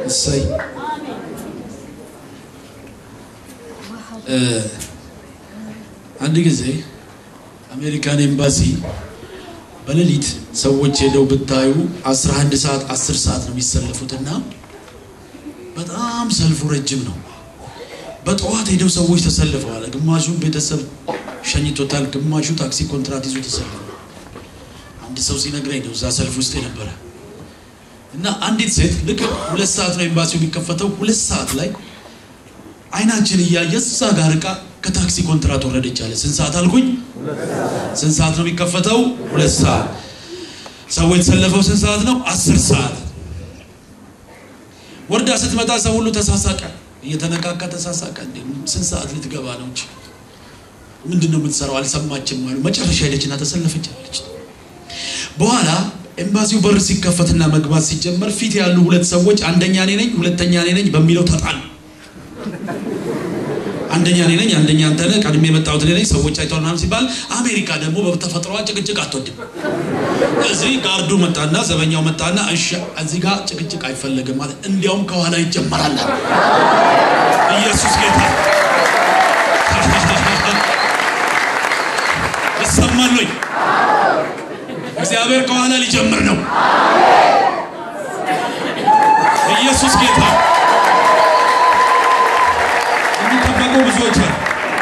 እሰይ አንድ ጊዜ አሜሪካን ኤምባሲ በሌሊት ሰዎች ሄደው ብታዩ 11 ሰዓት 10 ሰዓት ነው የሚሰለፉትና በጣም ሰልፉ ረጅም ነው። በጠዋት ሄደው ሰዎች ተሰልፈዋል። ግማሹ ቤተሰብ ሸኝቶታል፣ ግማሹ ታክሲ ኮንትራት ይዞ ተሰልፈዋል። አንድ ሰው ሲነግረኝ ነው እዛ ሰልፍ ውስጥ የነበረ እና አንዲት ሴት ልክ ሁለት ሰዓት ነው ኤምባሲው የሚከፈተው። ሁለት ሰዓት ላይ አይናችን እያየ እዛ ጋር እቃ ከታክሲ ኮንትራት ወረደች አለ። ስንት ሰዓት አልኩኝ? ስንት ሰዓት ነው የሚከፈተው? ሁለት ሰዓት። ሰው የተሰለፈው ስንት ሰዓት ነው? አስር ሰዓት። ወርዳ ስትመጣ ሰው ሁሉ ተሳሳቀ፣ እየተነቃቃ ተሳሳቀ። እንዴ ስንት ሰዓት ልትገባ ነው እንጂ ምንድን ነው የምትሰራው? አልሰማችም አሉ። መጨረሻ ሄደችና ተሰለፈች አለች። በኋላ ኤምባሲው በር ሲከፈትና መግባት ሲጀመር ፊት ያሉ ሁለት ሰዎች አንደኛ እኔ ነኝ፣ ሁለተኛ እኔ ነኝ በሚለው ተጣሉ። አንደኛ እኔ ነኝ፣ አንደኛ አንተ ነህ፣ ቀድሜ የመጣሁት እኔ ነኝ፣ ሰዎች አይተዋል ምናምን ሲባል አሜሪካ ደግሞ በተፈጥሯ ጭቅጭቅ አትወድም። እዚህ ጋርዱ መጣና ዘበኛው መጣና እሺ እዚህ ጋር ጭቅጭቅ አይፈለግም ማለት እንዲያውም ከኋላ ይጀመራል። ኢየሱስ ጌታ ይሰማል ወይ? እግዚአብሔር ከኋላ ሊጀምር ነው። ኢየሱስ ጌታ የሚጠበቁ ብዙዎች አሉ።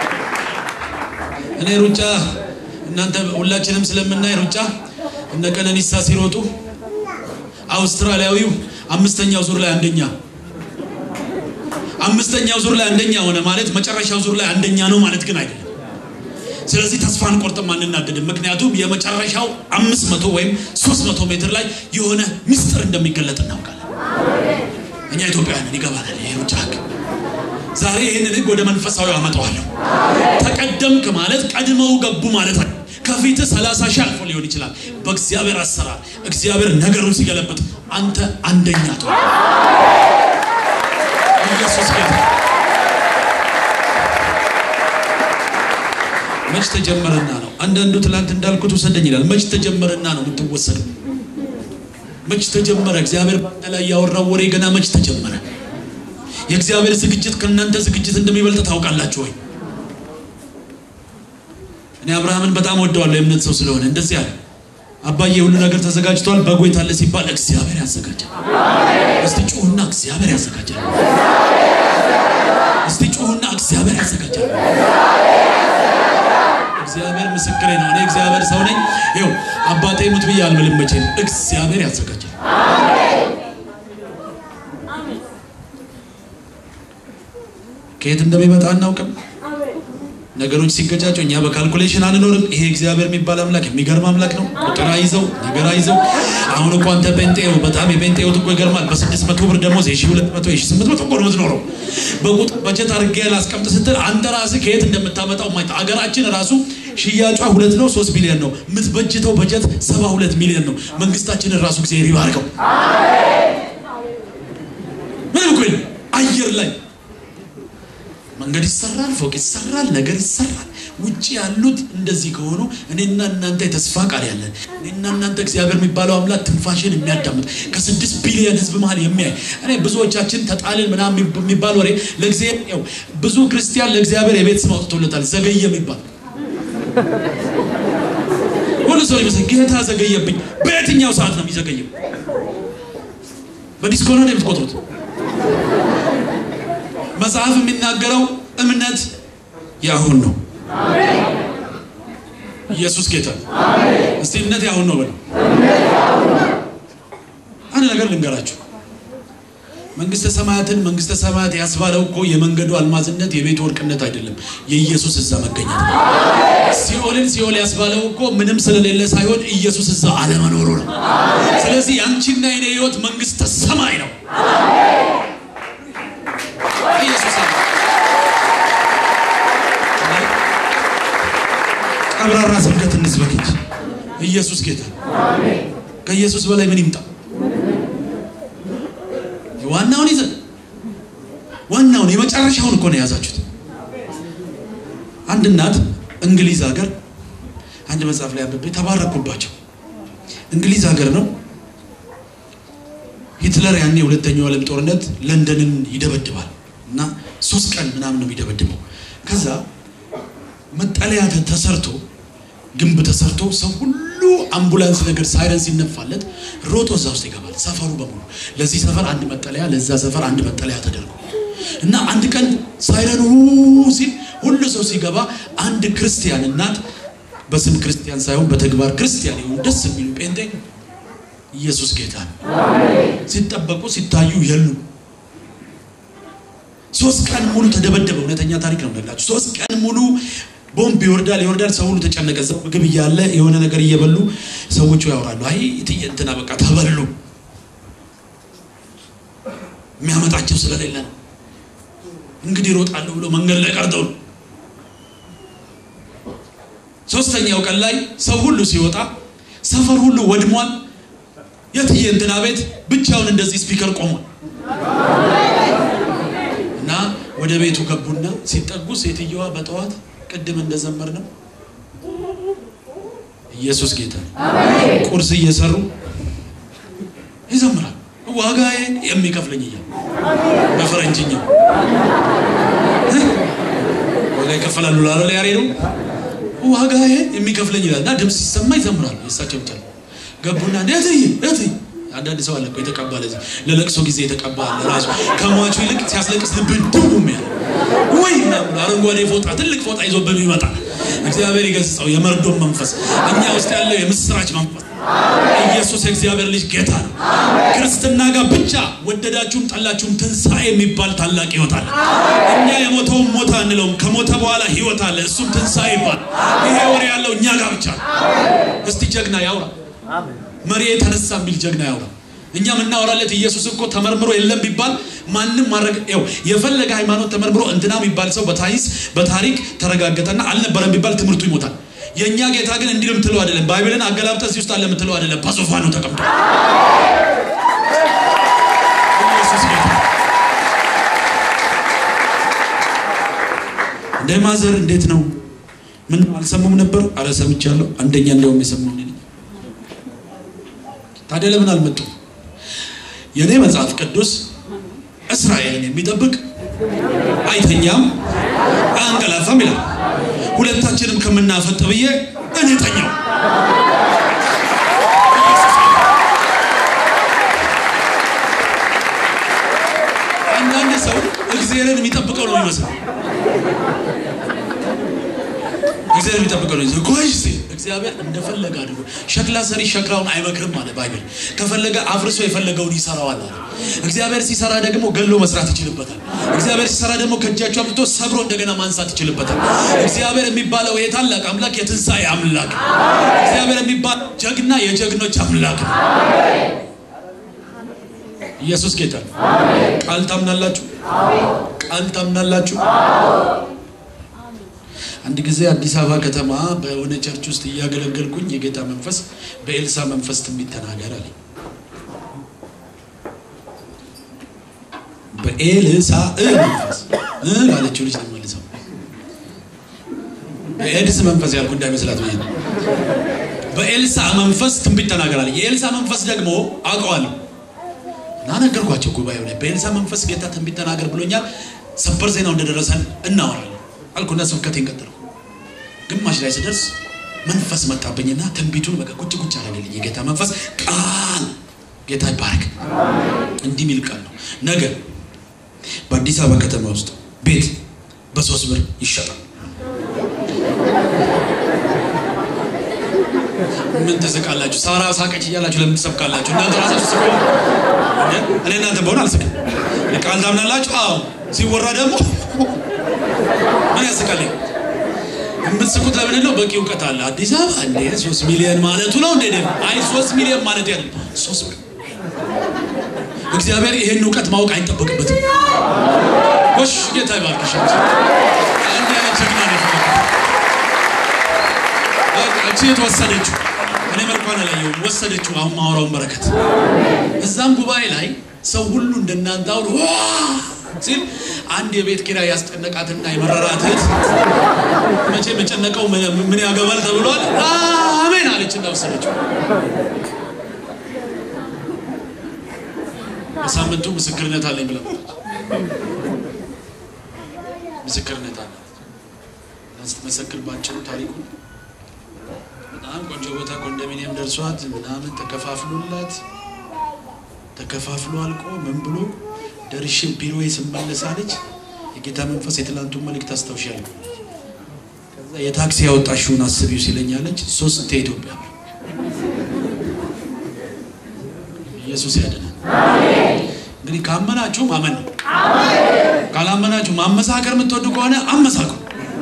እኔ ሩጫ እናንተ ሁላችንም ስለምናይ ሩጫ እነ ቀነኒሳ ሲሮጡ አውስትራሊያዊው አምስተኛው ዙር ላይ አንደኛ አምስተኛው ዙር ላይ አንደኛ ሆነ ማለት መጨረሻው ዙር ላይ አንደኛ ነው ማለት ግን አይደለም። ስለዚህ ተስፋ አንቆርጥም፣ አንናደድም። ምክንያቱም የመጨረሻው አምስት መቶ ወይም ሶስት መቶ ሜትር ላይ የሆነ ምስጢር እንደሚገለጥ እናውቃለን። እኛ ኢትዮጵያውያንን ይገባናል ይሄ ሩጫ ህግ። ዛሬ ይህንን ህግ ወደ መንፈሳዊ አመጣዋለሁ። ተቀደምክ ማለት ቀድመው ገቡ ማለት አይደለም። ከፊት ሰላሳ ሺህ አልፎ ሊሆን ይችላል። በእግዚአብሔር አሰራር እግዚአብሔር ነገሩን ሲገለብጥ አንተ አንደኛ ትሆን። ኢየሱስ ጌታ መች ተጀመረና ነው? አንዳንዱ ትላንት እንዳልኩት ውሰደኝ ይላል። መች ተጀመረና ነው የምትወሰደው? መች ተጀመረ? እግዚአብሔር በአንተ ላይ ያወራው ወሬ ገና መች ተጀመረ? የእግዚአብሔር ዝግጅት ከእናንተ ዝግጅት እንደሚበልጥ ታውቃላችሁ ወይ? እኔ አብርሃምን በጣም ወደዋለሁ፣ የእምነት ሰው ስለሆነ እንደዚህ አለ። አባዬ ሁሉ ነገር ተዘጋጅቷል፣ በጎ የት አለ ሲባል እግዚአብሔር ያዘጋጃል። እስቲ ጩሁና እግዚአብሔር ያዘጋጃል። እስቲ ጩሁና እግዚአብሔር ያዘጋጃል። እግዚአብሔር ምስክሬ ነው። እኔ እግዚአብሔር ሰው ነኝ። ይኸው አባቴ ሙት ብዬ አልምልም መቼም። እግዚአብሔር ያዘጋጃል። ከየት እንደሚመጣ አናውቅም። ነገሮች ሲገጫጩ እኛ በካልኩሌሽን አንኖርም። ይሄ እግዚአብሔር የሚባል አምላክ የሚገርም አምላክ ነው። ቁጥር አይዘው ነገር አይዘው። አሁን እኮ አንተ ጴንጤው በጣም የጴንጤው እኮ ይገርማል። በስድስት መቶ ብር ደሞዝ የሺ ሁለት መቶ የሺ ስምንት መቶ እኮ ነው የምትኖረው። በቁጥር በጀት አድርጌ ላስቀምጥ ስትል አንተ ራስህ ከየት እንደምታመጣው ማይታ አገራችን ራሱ ሽያጯ ሁለት ነው ሶስት ቢሊዮን ነው የምትበጅተው በጀት ሰባ ሁለት ሚሊዮን ነው። መንግስታችንን ራሱ ጊዜ ይባርከው። ምንም እኮ የለም አየር ላይ መንገድ ይሰራል፣ ፎቅ ይሰራል፣ ነገር ይሰራል። ውጭ ያሉት እንደዚህ ከሆኑ እኔና እናንተ የተስፋ ቃል ያለን እኔና እናንተ እግዚአብሔር የሚባለው አምላክ ትንፋሽን የሚያዳምጥ ከስድስት ቢሊዮን ህዝብ መሀል የሚያይ እኔ ብዙዎቻችን ተጣልን ምናምን የሚባል ወሬ ለእግዚአብሔር ብዙ ክርስቲያን ለእግዚአብሔር የቤት ስም አውጥቶለታል። ዘገየ የሚባል ሁሉ ሰው ይመስል ጌታ ዘገየብኝ። በየትኛው ሰዓት ነው የሚዘገየው? በዲስኮ ነው የምትቆጥሩት? መጽሐፍ የሚናገረው እምነት ያሁን ነው። ኢየሱስ ጌታ። እስቲ እምነት ያሁን ነው በለው። አንድ ነገር ልንገራችሁ። መንግስተ ሰማያትን መንግስተ ሰማያት ያስባለው እኮ የመንገዱ አልማዝነት የቤቱ ወርቅነት አይደለም፣ የኢየሱስ እዛ መገኘት ነው። ሲኦልን ሲኦል ያስባለው እኮ ምንም ስለሌለ ሳይሆን ኢየሱስ እዛ አለመኖሩ ነው። ስለዚህ ያንቺና የኔ ህይወት መንግስተ ሰማይ ነው። ኢየሱስ ቀብራራ ስብከት እንስበክ እንጂ ኢየሱስ ጌታ። ከኢየሱስ በላይ ምን ይምጣ? ዋናውን ይዘን ዋናውን የመጨረሻውን እኮ ነው የያዛችሁት። አንድ እናት እንግሊዝ ሀገር አንድ መጽሐፍ ላይ አንብቤ ተባረኩባቸው። እንግሊዝ ሀገር ነው ሂትለር ሂትለር ያኔ የሁለተኛው ዓለም ጦርነት ለንደንን ይደበድባል እና ሶስት ቀን ምናምን ነው የሚደበድበው። ከዛ መጠለያ ተ- ተሰርቶ ግንብ ተሰርቶ ሰው ሁሉ አምቡላንስ ነገር ሳይረን ሲነፋለት ሮጦ እዛ ውስጥ ይገባል። ሰፈሩ በሙሉ ለዚህ ሰፈር አንድ መጠለያ፣ ለዛ ሰፈር አንድ መጠለያ ተደርጎ እና አንድ ቀን ሳይረኑ ሲል ሁሉ ሰው ሲገባ አንድ ክርስቲያን እናት በስም ክርስቲያን ሳይሆን በተግባር ክርስቲያን የሆኑ ደስ የሚሉ ጴንጤ ኢየሱስ ጌታ ነው ሲጠበቁ ሲታዩ የሉም። ሶስት ቀን ሙሉ ተደበደበ። እውነተኛ ታሪክ ነው የምነግራችሁ። ሶስት ቀን ሙሉ ቦምብ ይወርዳል ይወርዳል። ሰው ሁሉ ተጨነቀ። እዛው ምግብ እያለ የሆነ ነገር እየበሉ ሰዎቹ ያወራሉ። አይ እትዬ እንትና በቃ ተበሉ፣ የሚያመጣቸው ስለሌለ ነው። እንግዲህ ይሮጣለሁ ብሎ መንገድ ላይ ቀርተው ነው። ሶስተኛው ቀን ላይ ሰው ሁሉ ሲወጣ ሰፈር ሁሉ ወድሟል። የትዬ እንትና ቤት ብቻውን እንደዚህ ስፒከር ቆሟል። እና ወደ ቤቱ ገቡና ሲጠጉ ሴትየዋ በጠዋት ቅድም እንደዘመር ነው ኢየሱስ ጌታ ነው። ቁርስ እየሰሩ ይዘምራል። ዋጋዬን የሚከፍለኝ እያሉ በፈረንጅኛ እ? ዋጋ ይከፈላሉ ላለ ያሬ ነው ዋጋዬን የሚከፍለኝ ይላል እና ድምፅ ሲሰማ ይዘምራሉ። የእሳቸው ብቻ ነው። ገቡና እትዬ እትዬ አንዳንድ ሰው አለ እኮ የተቀባ ለዚህ ለለቅሶ ጊዜ የተቀባ አለ ራሱ ከሟቹ ይልቅ ሲያስለቅስ ልብን ድቡም ያለ ወይ ምናምን አረንጓዴ ፎጣ ትልቅ ፎጣ ይዞብን ይመጣ እግዚአብሔር ይገስጸው የመርዶም መንፈስ እኛ ውስጥ ያለው የምስራች መንፈስ ኢየሱስ የእግዚአብሔር ልጅ ጌታ ነው ክርስትና ጋር ብቻ ወደዳችሁም ጠላችሁም ትንሣኤ የሚባል ታላቅ ህይወት አለ እኛ የሞተውን ሞት አንለውም ከሞተ በኋላ ህይወት አለ እሱም ትንሣኤ ይባል ይሄ ወሬ ያለው እኛ ጋር ብቻ ነው እስቲ ጀግና ያውራ መሪ የተነሳ የሚል ጀግና ያውራ። እኛ የምናወራለት ኢየሱስ እኮ ተመርምሮ የለም ቢባል ማንም ማድረግ ው የፈለገ ሃይማኖት ተመርምሮ እንትና የሚባል ሰው በታይስ በታሪክ ተረጋገጠና አልነበረም ቢባል ትምህርቱ ይሞታል። የእኛ ጌታ ግን እንዲህ የምትለው አይደለም። ባይብልን አገላብጠ እዚህ ውስጥ አለ የምትለው አይደለም። በዙፋኑ ተቀምጧል። ኢየሱስ ጌታ እንደ ማዘር እንዴት ነው? ምን አልሰሙም ነበር? አረ ሰምቻለሁ። አንደኛ እንዲያውም የሰማው እኔ ነኝ። ታዲያ ለምን አልመጡም? የእኔ መጽሐፍ ቅዱስ እስራኤልን የሚጠብቅ አይተኛም አያንቀላፋም ይላል። ሁለታችንም ከምናፈጥ ብዬ እኔ ተኛው። አንዳንድ ሰው እግዚአብሔርን የሚጠብቀው ነው የሚመስለው። እግዚአብሔር የሚጠብቀው ነው። ቆይ እስቲ እግዚአብሔር እንደፈለገ አድርጎ ሸክላ ሰሪ ሸክላውን አይመክርም አለ ባይብል። ከፈለገ አፍርሶ የፈለገውን ይሰራዋል አለ። እግዚአብሔር ሲሰራ ደግሞ ገሎ መስራት ይችልበታል። እግዚአብሔር ሲሰራ ደግሞ ከእጃቸው አምጥቶ ሰብሮ እንደገና ማንሳት ይችልበታል። እግዚአብሔር የሚባለው ይሄ ታላቅ አምላክ የትንሣኤ አምላክ ነው። እግዚአብሔር የሚባለው ጀግና የጀግኖች አምላክ ነው። ኢየሱስ ጌታ ነው። ቃል ታምናላችሁ? ቃል ታምናላችሁ? አንድ ጊዜ አዲስ አበባ ከተማ በሆነ ቸርች ውስጥ እያገለገልኩኝ የጌታ መንፈስ በኤልሳ መንፈስ ትንቢት ተናገር አለኝ። በኤልሳ መንፈስ እ ላለችው ልጅ ተመልሰው በኤድስ መንፈስ ያልኩ እንዳይመስላት ብዬ ነው። በኤልሳ መንፈስ ትንቢት ተናገር አለኝ። የኤልሳ መንፈስ ደግሞ አውቀዋለሁ እና ነገርኳቸው ጉባኤው ላይ በኤልሳ መንፈስ ጌታ ትንቢት ተናገር ብሎኛል። ሰበር ዜናው እንደደረሰን እናወራለን አልኩና ስብከቴን ቀጠልኩ። ግማሽ ላይ ስደርስ መንፈስ መጣብኝና ትንቢቱን በቃ ቁጭ ቁጭ አደረገልኝ። የጌታ መንፈስ ቃል ጌታ ይባረክ። እንዲህ ሚል ቃል ነው። ነገ በአዲስ አበባ ከተማ ውስጥ ቤት በሶስት ብር ይሸጣል። ምን ትስቃላችሁ? ሳራ ሳቀች እያላችሁ ለምን ትሰብካላችሁ? እናንተ ራሳችሁ ስቁ። እኔ እናንተ በሆነ አልስቅም። ቃል ታምናላችሁ? አዎ። ሲወራ ደግሞ ምን ያስቃል? የምትስቁት ለምን ነው? በቂ እውቀት አለ። አዲስ አበባ እንዴ ሶስት ሚሊዮን ማለቱ ነው እንዴ? አይ ሶስት ሚሊዮን ማለት ያለ ሶስት ብር። እግዚአብሔር ይሄን እውቀት ማወቅ አይጠበቅበትም። ጎሽ ጌታ ይባርክሽ። አንድ አይነት ጀግና ነው የፈለኩት። በቃ እቺ የተወሰደችው እኔ መልኳን አላየሁም፣ ወሰደችው። አሁን ማወራውን በረከት እዛም ጉባኤ ላይ ሰው ሁሉ እንደናንተ አውሩ ሲል አንድ የቤት ኪራይ ያስጨነቃትና የመረራት እህት መቼ መጨነቀው ምን ያገባል ተብሏል። አሜን አለች እና ወሰደችው። በሳምንቱ ምስክርነት አለኝ ብላ ምስክርነት አለ ስትመሰክር ባጭሩ ታሪኩ በጣም ቆንጆ ቦታ ኮንዶሚኒየም ደርሷት ምናምን ተከፋፍሎላት ተከፋፍሎ አልቆ ምን ብሎ ደርሼ ቢሮ ስመለስ አለች የጌታ መንፈስ የትላንቱን መልእክት አስታውሻለሁ። ከዛ የታክሲ ያወጣሽውን አስቢው ሲለኛለች ሶስት ኢትዮጵያ ኢየሱስ ያድናል። እንግዲህ ካመናችሁ ማመን ነው። ካላመናችሁ ማመሳከር የምትወዱ ከሆነ አመሳክሩ።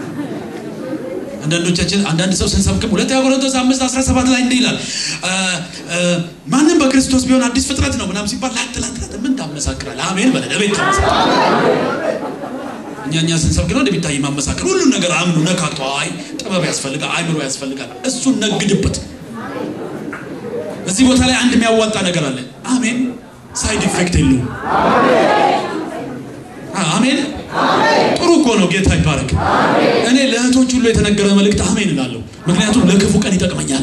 አንዳንዶቻችን አንዳንድ ሰው ስንሰብክም ሁለተኛ ቆሮንቶስ አምስት አስራ ሰባት ላይ እንዲህ ይላል ማንም በክርስቶስ ቢሆን አዲስ ፍጥረት ነው ምናምን ሲባል ላት ላት ላት ምን ታመሳክራለህ? አሜን በለ ለቤት ታመሳክራለህ። እኛ እኛ ስንሰብክ ነው እንደሚታይ ማመሳከር ሁሉን ነገር አምኑ ነካክቶ አይ ጥበብ ያስፈልጋል፣ አይምሮ ያስፈልጋል። እሱን ነግድበት። እዚህ ቦታ ላይ አንድ የሚያዋጣ ነገር አለ። አሜን ሳይድ ኢፌክት የለውም። አሜን ጥሩ እኮ ነው። ጌታ ይባረክ። እኔ ለእህቶች ሁሉ የተነገረ መልእክት አሜን እላለሁ። ምክንያቱም ለክፉ ቀን ይጠቅመኛል።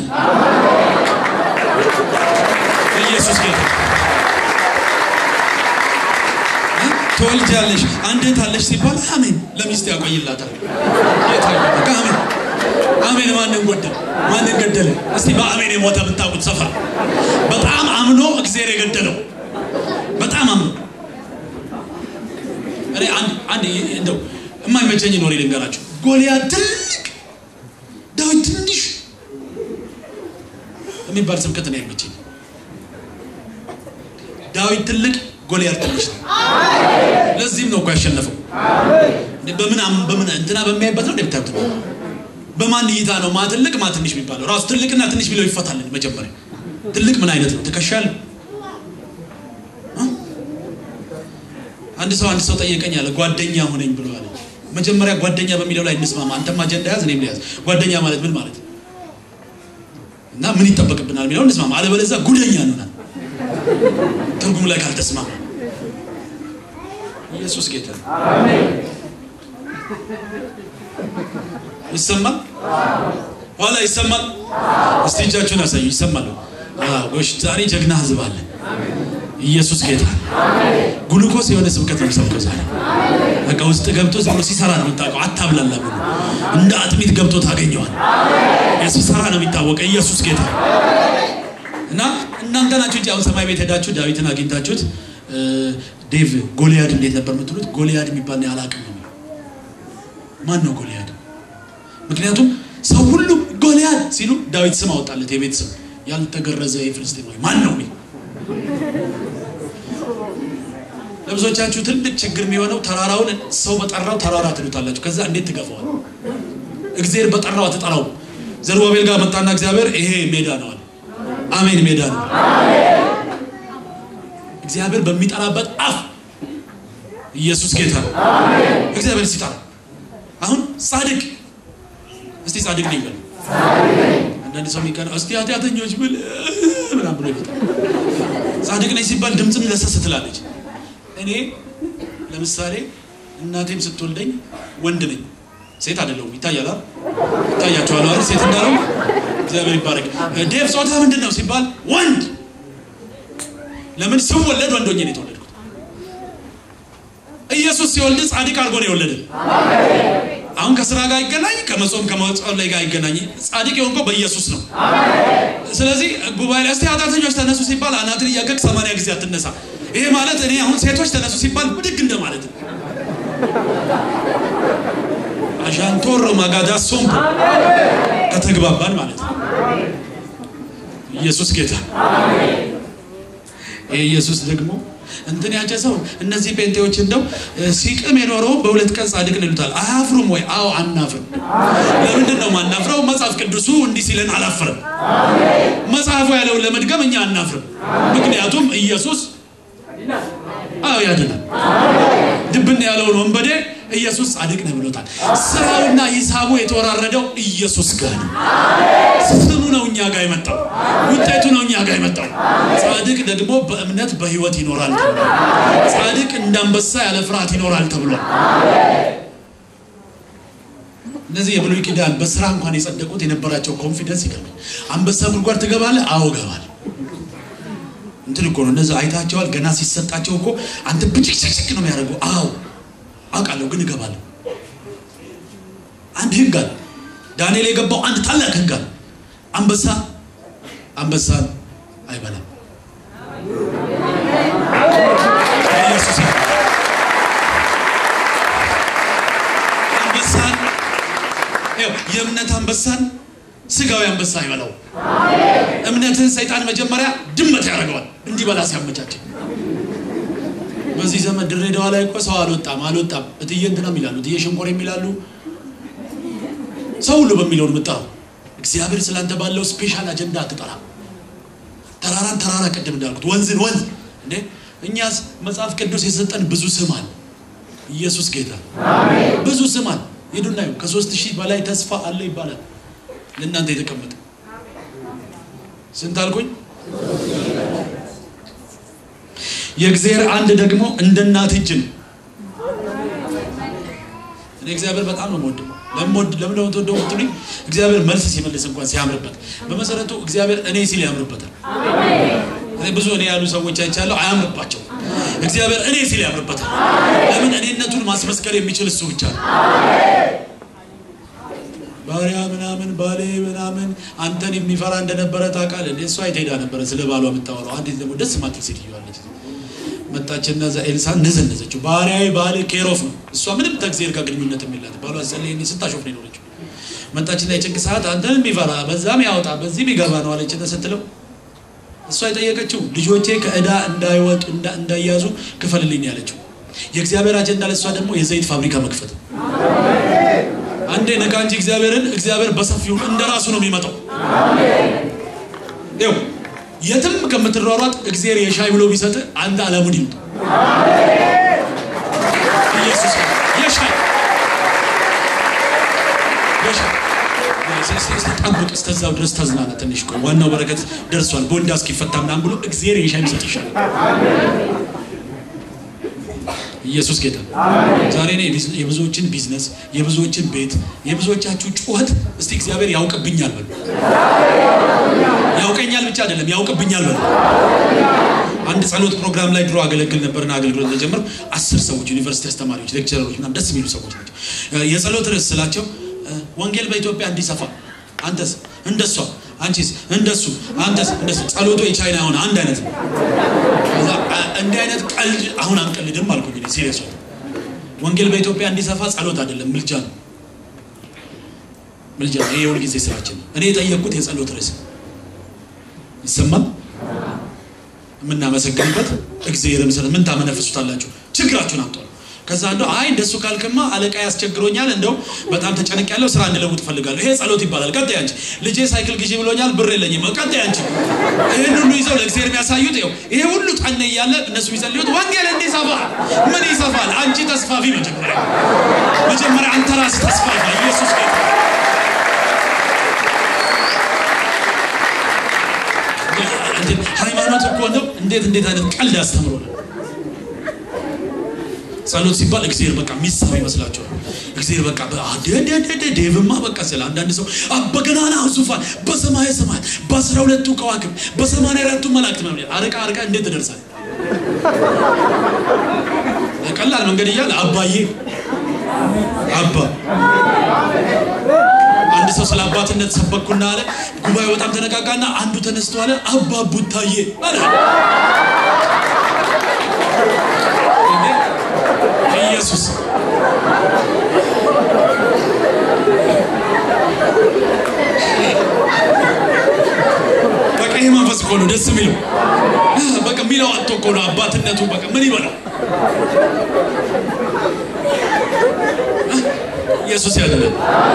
ኢየሱስ ጌታ ትወልጃለሽ፣ አንድ እህት አለሽ ሲባል አሜን ለሚስት ያቆይላታል። ጌታ ይባረክ። አሜን አሜን። ማንን ጎደለ? ማንን ገደለ? እስቲ በአሜን የሞተ ብታውቁት ሰፈር በጣም አምኖ እግዚአብሔር የገደለው በጣም አምኖ እኔ አንድ አንድ እንደው የማይመቸኝ ኖሬ ልንገራችሁ። ጎልያድ ትልቅ ዳዊት ትንሽ የሚባል ስብከት ነው አይመቸኝ። ዳዊት ትልቅ ጎልያድ ትንሽ ነው። ለዚህም ነው እኮ ያሸነፈው። በምን በምን እንትና በሚያይበት ነው እንደምታዩት በማን እይታ ነው ማ ትልቅ ማ ትንሽ የሚባለው? ራሱ ትልቅና ትንሽ ቢለው ይፈታልን። መጀመሪያ ትልቅ ምን አይነት ነው? ትከሻል አንድ ሰው አንድ ሰው ጠየቀኝ አለ ጓደኛ ሆነኝ ብሎ አለ። መጀመሪያ ጓደኛ በሚለው ላይ እንስማማ። አንተም አጀንዳ ያዝ፣ እኔም ያዝ። ጓደኛ ማለት ምን ማለት እና ምን ይጠበቅብናል የሚለው እንስማማ። አለበለዚያ ጉደኛ እንሆናል ትርጉም ላይ ካልተስማማ። ኢየሱስ ጌታ ይሰማል፣ ኋላ ይሰማል። እስቲ እጃችሁን ያሳዩ። ይሰማል። ጎሽ፣ ዛሬ ጀግና ህዝብ አለ። ኢየሱስ ጌታ ግሉኮስ የሆነ ስብከት ነው ሰብከው ዛሬ በቃ ውስጥ ገብቶ ዝም ብሎ ሲሰራ ነው የምታውቀው። አታብላላ ብሎ እንደ አጥሚት ገብቶ ታገኘዋል። ሲሰራ ነው የሚታወቀው። ኢየሱስ ጌታ እና እናንተ ናችሁ እንጂ አሁን ሰማይ ቤት ሄዳችሁ ዳዊትን አግኝታችሁት ዴቭ ጎልያድ እንዴት ነበር የምትሉት? ጎልያድ የሚባል ነው አላውቅም ነው። ማን ነው ጎልያድ? ምክንያቱም ሰው ሁሉ ጎልያድ ሲሉ ዳዊት ስም አወጣለት፣ የቤት ስም ያልተገረዘ የፍልስጤማዊ ማን ነው? ለብዙዎቻችሁ ትልቅ ችግር የሚሆነው ተራራውን ሰው በጠራው ተራራ ትሉታላችሁ። ከዛ እንዴት ትገፋዋል? እግዚአብሔር በጠራው አትጠራው። ዘሩባቤል ጋር መጣና እግዚአብሔር ይሄ ሜዳ ነው አለ። አሜን፣ ሜዳ ነው። እግዚአብሔር በሚጠራበት አፍ ኢየሱስ ጌታ ነው። እግዚአብሔር ሲጠራ አሁን ጻድቅ እስቲ ጻድቅ ነኝ በል። አንዳንድ ሰው የሚቀና እስቲ ኃጢአተኞች ብል ምናምን ብሎ ይመጣል። ጻድቅ ነኝ ሲባል ድምፅም ለሰስ ትላለች። እኔ ለምሳሌ እናቴም ስትወልደኝ ወንድ ነኝ፣ ሴት አይደለሁም። ይታያል፣ ይታያቸዋል አይደል? ሴት እንዳለው እግዚአብሔር ይባረክ። ዴቭ ጾታ ምንድን ነው ሲባል ወንድ። ለምን ስወለድ ወንድ ሆኜ ነው የተወለድኩት። ኢየሱስ ሲወልድ ጻድቅ አድርጎ ነው የወለደ። አሁን ከስራ ጋር ይገናኝ፣ ከመጾም ከመጸለይ ጋር ይገናኝ። ጻድቅ የሆንከው በኢየሱስ ነው። ስለዚህ ጉባኤ ላይ እስቲ ኃጢአተኞች ተነሱ ሲባል አናትን እያገቅ ሰማንያ ጊዜ አትነሳ። ይሄ ማለት እኔ አሁን ሴቶች ተነሱ ሲባል ብድግ እንደማለት ነው። አሻንቶሮ ማጋዳ ሶምፖ ከተግባባን ማለት ነው። ኢየሱስ ጌታ። ይሄ ኢየሱስ ደግሞ እንትን ያጨሰው እነዚህ ጴንጤዎች እንደው ሲቅም የኖረው በሁለት ቀን ጻድቅ ይሉታል። አያፍሩም ወይ? አዎ አናፍርም። ለምንድን ነው ማናፍረው? መጽሐፍ ቅዱሱ እንዲህ ሲለን አላፍርም። መጽሐፉ ያለውን ለመድገም እኛ አናፍርም። ምክንያቱም ኢየሱስ አዎ ያድናል። ድብን ያለውን ወንበዴ ኢየሱስ ጻድቅ ነው ብሎታል። ስራውና ሂሳቡ የተወራረደው ኢየሱስ ጋር ነው። ስሙ ነው እኛ ጋር የመጣው፣ ውጤቱ ነው እኛ ጋር የመጣው። ጻድቅ ደግሞ በእምነት በህይወት ይኖራል ተብሏል። ጻድቅ እንዳንበሳ ያለ ፍርሃት ይኖራል ተብሏል። እነዚህ የብሉይ ኪዳን በስራ እንኳን የጸደቁት የነበራቸው ኮንፊደንስ ይገርማል። አንበሳ ጉድጓድ ትገባለህ? አዎ እገባለሁ። እንትን እኮ ነው። እነዚህ አይታቸዋል። ገና ሲሰጣቸው እኮ አንተ ብጭቅጭቅ ነው የሚያደርገው። አዎ አውቃለሁ፣ ግን እገባለሁ። አንድ ህግ አለ። ዳንኤል የገባው አንድ ታላቅ ህግ አለ። አንበሳ አንበሳን አይበላም። ኢየሱስ አንበሳን ይኸው የእምነት አንበሳን ስጋዊ አንበሳ አይበላው። እምነትህን ሰይጣን መጀመሪያ ድመት ያደርገዋል እንዲበላ ሲያመቻች። በዚህ ዘመን ድሬዳዋ ላይ እኮ ሰው አልወጣም አልወጣም እትዬ እንትና የሚላሉ እትዬ ሸንኮር የሚላሉ ሰው ሁሉ በሚለውን ምጠራው። እግዚአብሔር ስላንተ ባለው ስፔሻል አጀንዳ አትጠራ። ተራራን ተራራ ቅድም እንዳልኩት ወንዝን ወንዝ እንዴ እኛስ መጽሐፍ ቅዱስ የሰጠን ብዙ ስም አለ። ኢየሱስ ጌታ ብዙ ስም አለ። ሄዱና ይኸው ከሶስት ሺህ በላይ ተስፋ አለ ይባላል ለእናንተ የተቀመጠ ስንት አልኩኝ? የእግዚአብሔር አንድ ደግሞ እንደ እናት እጅ ነው። እኔ እግዚአብሔር በጣም ነው የምወደው። ለምወድ ለምን ነው የምትወደው ብትሉኝ፣ እግዚአብሔር መልስ ሲመልስ እንኳን ሲያምርበት፣ በመሰረቱ እግዚአብሔር እኔ ሲል ያምርበታል። እኔ ብዙ እኔ ያሉ ሰዎች አይቻለሁ፣ አያምርባቸው። እግዚአብሔር እኔ ሲል ያምርበታል። ለምን እኔነቱን ማስመስከር የሚችል እሱ ብቻ ነው። ባሪያ ምናምን ባሌ ምናምን አንተን የሚፈራ እንደነበረ ታውቃለህ እንዴ? እሷ የት ሄዳ ነበረ ስለ ባሏ የምታወራው? አንዲት ደግሞ ደስ ማትል ሴትዮ አለች። መጣችና እዛ ኤልሳን ነዘነዘችው። ባሪያዬ ባሌ ኬሮፍ ነው። እሷ ምንም ከእግዚአብሔር ጋር ግንኙነት የሚላት ባሏ ጸለይ ስታሾፍ ነው የኖረችው። መጣችና የጭንቅ ሰዓት አንተን የሚፈራ በዛም ያወጣ በዚህም ይገባ ነው አለች ስትለው እሷ የጠየቀችው ልጆቼ ከእዳ እንዳይወጡ እንዳያዙ ክፈልልኝ ያለችው። የእግዚአብሔር አጀንዳ ለእሷ ደግሞ የዘይት ፋብሪካ መክፈት ነው። አንዴ ነካ እንጂ እግዚአብሔርን እግዚአብሔር በሰፊው እንደ ራሱ ነው የሚመጣው። ይኸው የትም ከምትሯሯጥ እግዚአብሔር የሻይ ብሎ ቢሰጥ አንተ አለሙን ይምጡ። ኢየሱስ የሻይ ጠብቅ፣ እስከዛው ድረስ ተዝናና ትንሽ ቆይ። ዋናው በረከት ደርሷል። ቦንዳ እስኪፈታ ምናምን ብሎ እግዚአብሔር የሻይ ቢሰጥ ይሻላል። ኢየሱስ ጌታ። ዛሬ እኔ የብዙዎችን ቢዝነስ፣ የብዙዎችን ቤት፣ የብዙዎቻችሁ ጩኸት እስቲ እግዚአብሔር ያውቅብኛል በሉ። ያውቀኛል ብቻ አይደለም ያውቅብኛል በሉ። አንድ ጸሎት ፕሮግራም ላይ ድሮ አገለግል ነበርና አገልግሎት ተጀመሩ። አስር ሰዎች ዩኒቨርሲቲ አስተማሪዎች፣ ሌክቸረሮች ምናምን ደስ የሚሉ ሰዎች ናቸው። የጸሎት ርዕስ ስላቸው ወንጌል በኢትዮጵያ እንዲሰፋ አንተስ እንደሷ አንቺስ እንደሱ አንተስ እንደሱ ጸሎቱ የቻይና የሆነ አንድ አይነት ነው። እንዲህ አይነት ቀልድ አሁን አንቀልድም አልኩኝ። ሲሪየስ ወንጌል በኢትዮጵያ እንዲሰፋ ጸሎት አይደለም ምልጃ ነው። ምልጃ ነው። ይሄ የሁል ጊዜ ስራችን ነው። እኔ የጠየቅኩት የጸሎት ርዕስ ይሰማል። የምናመሰግንበት እግዚአብሔርም ስለ ምን ታመነፍሱታላችሁ? ችግራችሁን አምጧል። ከዛ እንደው አይ እንደሱ ካልክማ አለቃ ያስቸግሮኛል፣ እንደው በጣም ተጨነቅ ያለው ስራ እንድለውጥ እፈልጋለሁ። ይሄ ጸሎት ይባላል። ቀጣይ አንቺ ልጄ ሳይክል ግዢ ብሎኛል፣ ብር የለኝም። ቀጣይ አንቺ ይህን ሁሉ ይዘው ለእግዚአብሔር የሚያሳዩት ይኸው ይሄ ሁሉ ጠነ እያለ እነሱ የሚጸልዩት ወንጌል እንዲሰፋ ምን ይሰፋል? አንቺ ተስፋፊ መጀመሪያ መጀመሪያ አንተ ራስህ ተስፋፋ። ኢየሱስ ጌታ ሃይማኖት እኮ ነው። እንዴት እንዴት አይነት ቀልድ ያስተምሮናል። ጸሎት ሲባል እግዚአብሔር በቃ የሚሰማ ይመስላችኋል? እግዚአብሔር በቃ ዴቭማ በቃ ስለ አንዳንድ ሰው በገናና ዙፋን በሰማየ ሰማያት በአስራ ሁለቱ ከዋክብ በሰማንያ አራቱ መላእክት ነው። አርቃ አርቃ እንዴት ትደርሳል? ቀላል መንገድ እያለ አባዬ አባ አንድ ሰው ስለ አባትነት ሰበኩና አለ ጉባኤው በጣም ተነቃቃና አንዱ ተነስቶ አለ አባ ቡታዬ አለ ኢየሱስ በቃ ይሄ መንፈስ እኮ ነው ደስ የሚለው። በቃ የሚለው አጥቶ እኮ ነው አባትነቱ። በቃ ምን ይበላው ኢየሱስ ያድናል።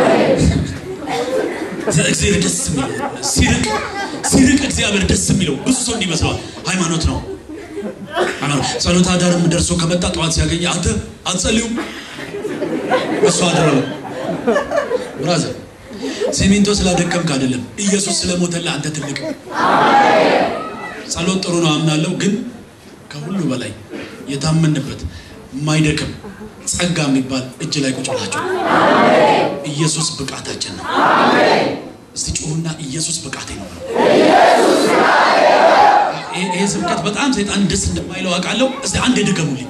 እግዚአብሔር ደስ የሚለው ሲርቅ ሲርቅ እግዚአብሔር ደስ የሚለው ብዙ ሰው እንዲመስለዋል ሃይማኖት ነው። ጸሎት አዳርም ደርሶ ከመጣ ጠዋት ሲያገኝ አንተ አትጸልዩም? እሱ አደረው ብራዘር ሲሚንቶ ስላደከምክ አይደለም፣ ኢየሱስ ስለሞተልህ አንተ ትልቅ። ጸሎት ጥሩ ነው አምናለሁ፣ ግን ከሁሉ በላይ የታመንበት የማይደክም ጸጋ የሚባል እጅ ላይ ቁጭ ብላችሁ ኢየሱስ ብቃታችን ነው። እስቲ ጩሁና ኢየሱስ ብቃቴ ነው። ይሄ ስብከት በጣም ሰይጣን ደስ እንደማይለው አውቃለሁ። እስቲ አንድ ድገሙልኝ።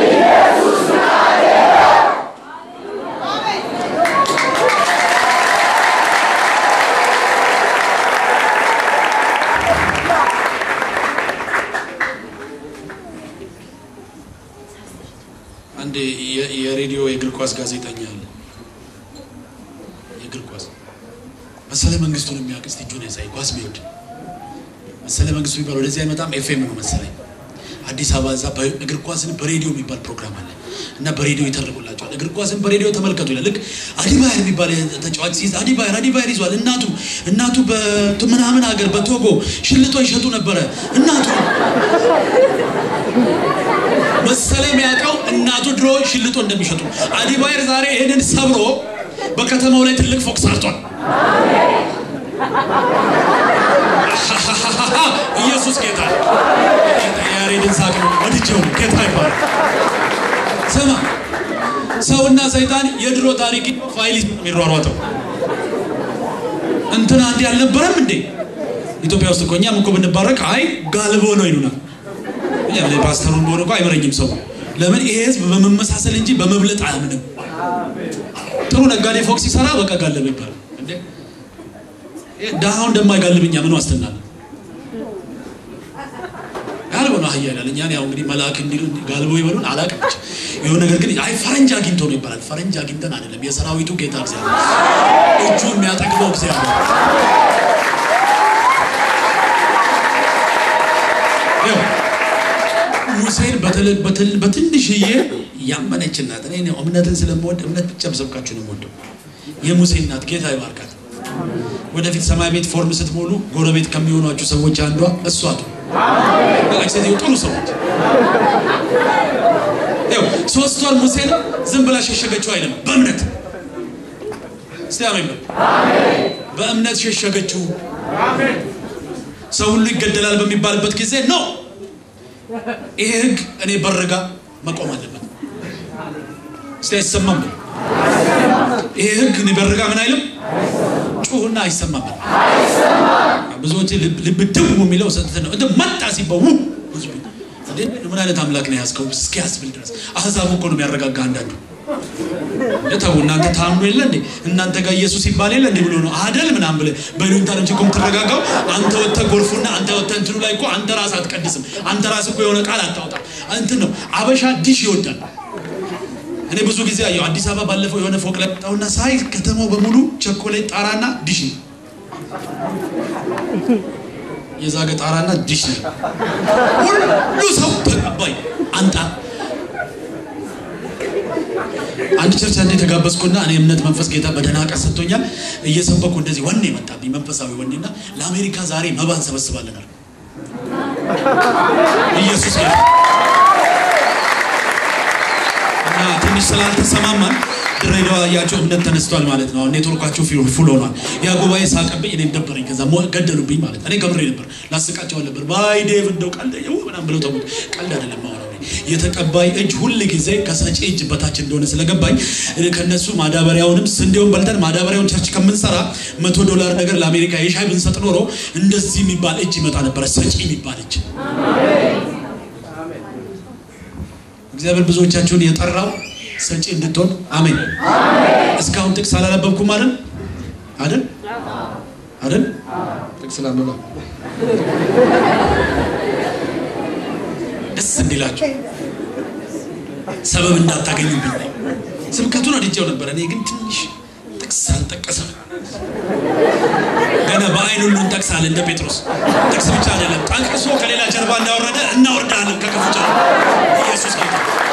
አንድ የሬዲዮ የእግር ኳስ ጋዜጠኛ አለ። የእግር ኳስ መሰለ መንግስቱን የሚያውቅ እስቲ እጁን ያሳይ። ኳስ ቢወድ መሰለ መንግስቱ የሚባል ወደዚህ አይመጣም። ኤፍኤም ነው መሰለኝ አዲስ አበባ እዛ እግር ኳስን በሬዲዮ የሚባል ፕሮግራም አለ እና በሬዲዮ ይተርጉላቸዋል። እግር ኳስን በሬዲዮ ተመልከቱ ይላል። ልክ አዲባየር የሚባል ተጫዋች ሲይዝ አዲባየር አዲባየር ይዟል። እናቱ እናቱ በምናምን ሀገር በቶጎ ሽልጦ ይሸጡ ነበረ። እናቱ መሰለ የሚያውቀው እናቱ ድሮ ሽልጦ እንደሚሸጡ አዲባየር ዛሬ ይህንን ሰብሮ በከተማው ላይ ትልቅ ፎቅ ሰርቷል። ኢየሱስ ጌታ ያሬድን ሳቅ ነው ወድጀው ጌታ ይባላል። ስማ ሰውና ሰይጣን የድሮ ታሪክ ፋይል የሚሯሯጠው እንትና እንዲህ አልነበረም እንዴ? ኢትዮጵያ ውስጥ እኮ እኛም እኮ ብንባረክ አይ ጋልቦ ነው ይሉናል። ፓስተሩ እንደሆነ እኮ አይመረኝም ሰው። ለምን ይሄ ህዝብ በመመሳሰል እንጂ በመብለጥ አያምንም። ጥሩ ነጋዴ ፎቅ ሲሰራ በቃ ጋለበ ይባላል። ድሃው እንደማይጋልብኛ ምን ዋስትና አለ? ጋልቦ ነው አህያ ይላል። እኛን ያው እንግዲህ መልአክ እንዲሉ ጋልቦ ይበሉን አላውቅም። ብቻ የሆነ ነገር ግን አይ ፈረንጅ አግኝቶ ነው ይባላል። ፈረንጅ አግኝተን አይደለም፣ የሰራዊቱ ጌታ እግዚአብሔር እጁ የሚያጠግበው እግዚአብሔር ሙሴን በትንሽዬ ያመነች እናት እኔ እምነትን ስለምወድ እምነት ብቻ በሰብካችሁ ነው የምወደው። የሙሴ እናት ጌታ ይባርካት። ወደፊት ሰማይ ቤት ፎርም ስትሞሉ ጎረቤት ከሚሆኗችሁ ሰዎች አንዷ እሷ ሴትዮ ጥሩ ሰዎች ሶስት ወር ሙሴን ዝም ብላ ሸሸገችው አይደለም፣ በእምነት እስቲ አሜን። በእምነት ሸሸገችው። ሰው ሁሉ ይገደላል በሚባልበት ጊዜ ነው ይሄ ህግ እኔ በርጋ መቆም አለበት። እስቲ አይሰማም። ይሄ ህግ እኔ በርጋ ምን አይልም፣ ጩሁና አይሰማም። ብዙዎች ልብ ድው የሚለው ነው እንደ መጣ ሲባው ምን አይነት አምላክ ነው ያዝከው እስኪያስብል ድረስ አህዛቡ እኮ ነው የሚያረጋጋ። አንዳንዱ ተው እናንተ ታምኑ የለ እንዴ እናንተ ጋር ኢየሱስ ይባል የለ እንዴ ብሎ ነው አደል ምናምን ብለህ በይሉኝታ ነው እንጂ እኮ የምትረጋጋው። አንተ ወጥተህ ጎርፉና አንተ ወጥተህ እንትኑ ላይ እኮ አንተ ራስህ አትቀድስም። አንተ ራስህ እኮ የሆነ ቃል አታወጣም። እንትን ነው አበሻ ዲሽ ይወዳል። እኔ ብዙ ጊዜ አየሁ አዲስ አበባ ባለፈው የሆነ ፎቅ ላይ ወጣሁና ሳይ ከተማው በሙሉ ቸኮሌት ጣራና ዲሽ ነው የዛገ ጣራና ዲሽ ነው። ሁሉ ሰው ተቀባይ አንጣ አንድ ቸርች አንዴ ተጋበዝኩና እኔ እምነት መንፈስ ጌታ በደህና ቀን ሰጥቶኛል። እየሰበኩ እንደዚህ ወኔ መጣብኝ፣ መንፈሳዊ ወኔና ለአሜሪካ ዛሬ መባ እንሰበስባለናል። ኢየሱስ ጌታ እና ትንሽ ስላልተሰማማን ድሬዳዋ ያቸው እምነት ተነስቷል ማለት ነው። ኔትወርካቸው ፉል ሆኗል። ያ ጉባኤ ሳቀብኝ፣ እኔም ደበረኝ። ከዛ ገደሉብኝ ማለት እኔ ከምሬ ነበር፣ ላስቃቸው ነበር። ባይ ዴቭ እንደው ቀልድ ምናምን ብለው ተሙት። ቀልድ አይደለም ማወራው የተቀባይ እጅ ሁል ጊዜ ከሰጪ እጅ በታች እንደሆነ ስለገባኝ ከነሱ ማዳበሪያውንም ስንዴውን በልተን ማዳበሪያውን ቸርች ከምንሰራ መቶ ዶላር ነገር ለአሜሪካ የሻይ ብንሰጥ ኖሮ እንደዚህ የሚባል እጅ ይመጣ ነበረ። ሰጪ የሚባል እጅ እግዚአብሔር ብዙዎቻችሁን የጠራው ሰጪ እንድትሆን አሜን። እስካሁን ጥቅስ አላነበብኩም አይደል? አይደል? አይደል? ጥቅስ ላንበባ ደስ እንዲላችሁ ሰበብ እንዳታገኙብኝ። ስብከቱን ወድጄው ነበር። እኔ ግን ትንሽ ጥቅስ አልጠቀሰም። ገና በአይን ሁሉ እንጠቅሳለን እንደ ጴጥሮስ። ጥቅስ ብቻ አይደለም ጠቅሶ ከሌላ ጀርባ እንዳወረደ እናወርዳለን ከክፉ ጀርባ። ኢየሱስ ጌታ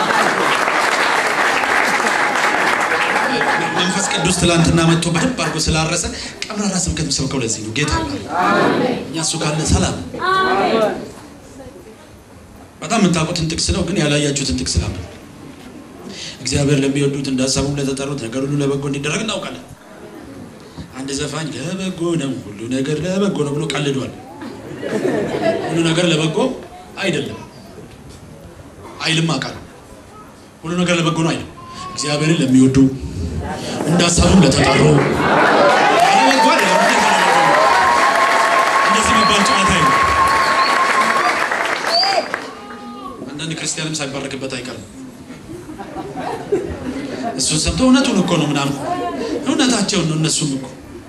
መንፈስ ቅዱስ ትላንትና መጥቶ በደንብ አድርጎ ስላረሰ ቀብራራ ስብከት ሰብከው ለዚህ ነው ጌታ እኛ እሱ ካለ ሰላም በጣም የምታውቁትን ጥቅስ ነው፣ ግን ያላያችሁትን ጥቅስ ላለ እግዚአብሔር ለሚወዱት እንዳሳቡም ለተጠሩት ነገር ሁሉ ለበጎ እንዲደረግ እናውቃለን። አንድ ዘፋኝ ለበጎ ነው ሁሉ ነገር ለበጎ ነው ብሎ ቀልዷል። ሁሉ ነገር ለበጎ አይደለም አይልም አውቃለሁ። ሁሉ ነገር ለበጎ ነው አይልም። እግዚአብሔርን ለሚወዱ እንዳሳቡም ለተጠሩ ለበጎ እንደዚህ የሚባል ጨዋታ አይደለም። ክርስቲያንም ሳይባረክበት አይቀርም። እሱን ሰምቶ እውነቱን እኮ ነው ምናምን እውነታቸውን ነው። እነሱም እኮ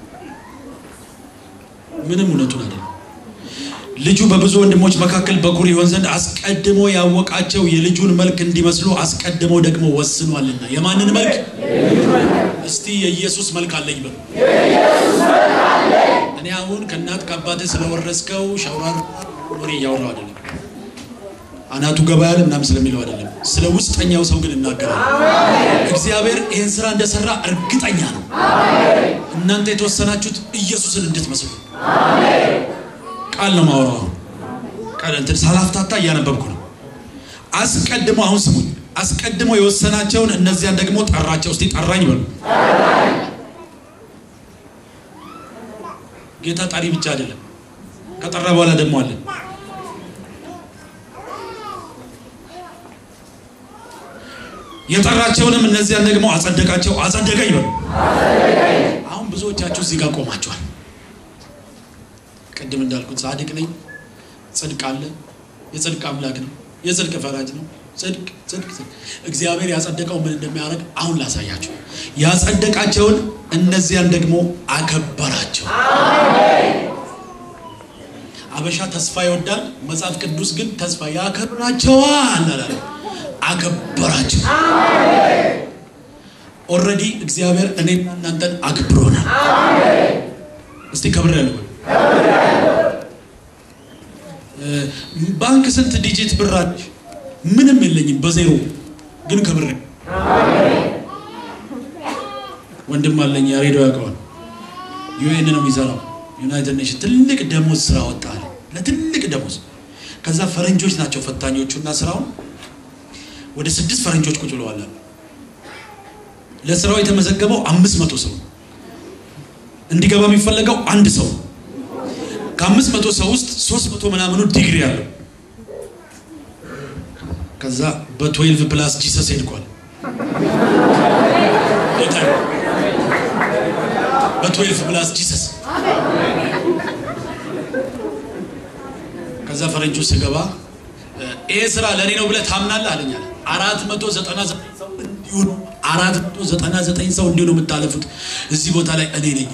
ምንም እውነቱን አይደለም። ልጁ በብዙ ወንድሞች መካከል በኩር ይሆን ዘንድ አስቀድሞ ያወቃቸው የልጁን መልክ እንዲመስሉ አስቀድሞ ደግሞ ወስኗልና። የማንን መልክ? እስቲ የኢየሱስ መልክ አለኝ በሉ። እኔ አሁን ከእናት ከአባትህ ስለወረስከው ሸውራር ወሬ እያወራው አይደለም። አናቱ ገበያ ላይ ምናምን ስለሚለው አይደለም። ስለ ውስጠኛው ሰው ግን እናገራለን። እግዚአብሔር ይህን ስራ እንደሰራ እርግጠኛ ነው። እናንተ የተወሰናችሁት ኢየሱስን እንድትመስሉ ቃል ነው ማወራው። ቃል እንትን ሳላፍታታ እያነበብኩ ነው። አስቀድሞ አሁን ስሙኝ፣ አስቀድሞ የወሰናቸውን እነዚያን ደግሞ ጠራቸው። እስቲ ጠራኝ በሉ። ጌታ ጠሪ ብቻ አይደለም፣ ከጠራ በኋላ ደግሞ አለ። የጠራቸውንም እነዚያን ደግሞ አጸደቃቸው። አጸደቀኝ በሉ። አሁን ብዙዎቻችሁ እዚህ ጋር ቆማችኋል። ቅድም እንዳልኩት ጻድቅ ነኝ፣ ጽድቅ አለ፣ የጽድቅ አምላክ ነው፣ የጽድቅ ፈራጅ ነው። ጽድቅ ጽድቅ ጽድቅ። እግዚአብሔር ያጸደቀው ምን እንደሚያደርግ አሁን ላሳያቸው። ያጸደቃቸውን እነዚያን ደግሞ አከበራቸው። አበሻ ተስፋ ይወዳል፣ መጽሐፍ ቅዱስ ግን ተስፋ ያከብራቸዋል አላለ፣ አከበራቸው። ኦልሬዲ እግዚአብሔር እኔና እናንተን አክብሮናል። እስቲ ከብር ያለው ባንክ ስንት ዲጂት ብር አለሽ? ምንም የለኝም በዜሮ ግን ከብር ወንድም አለኝ ያሬዶ ያውቀዋል። ዩኤን ነው የሚሰራው ዩናይትድ ኔሽን ትልቅ ደሞዝ ስራ ወጣል ለትልቅ ደሞዝ። ከዛ ፈረንጆች ናቸው ፈታኞቹ እና ስራውን ወደ ስድስት ፈረንጆች ቁጭ ብለዋል። ለስራው የተመዘገበው አምስት መቶ ሰው እንዲገባ የሚፈለገው አንድ ሰው ከአምስት መቶ ሰው ውስጥ ሶስት መቶ ምናምኑ ዲግሪ አለው። ከዛ በትዌልቭ ፕላስ ጂሰስ ሄድኳል። በትዌልቭ ፕላስ ጂሰስ ከዛ ፈረንጁ ስገባ ይሄ ስራ ለእኔ ነው ብለህ ታምናለህ አለኛል። አራት መቶ ዘጠና ዘጠኝ ሰው እንዲሁ ነው። አራት መቶ ዘጠና ዘጠኝ ሰው እንዲሁ ነው የምታለፉት። እዚህ ቦታ ላይ እኔ ነኝ።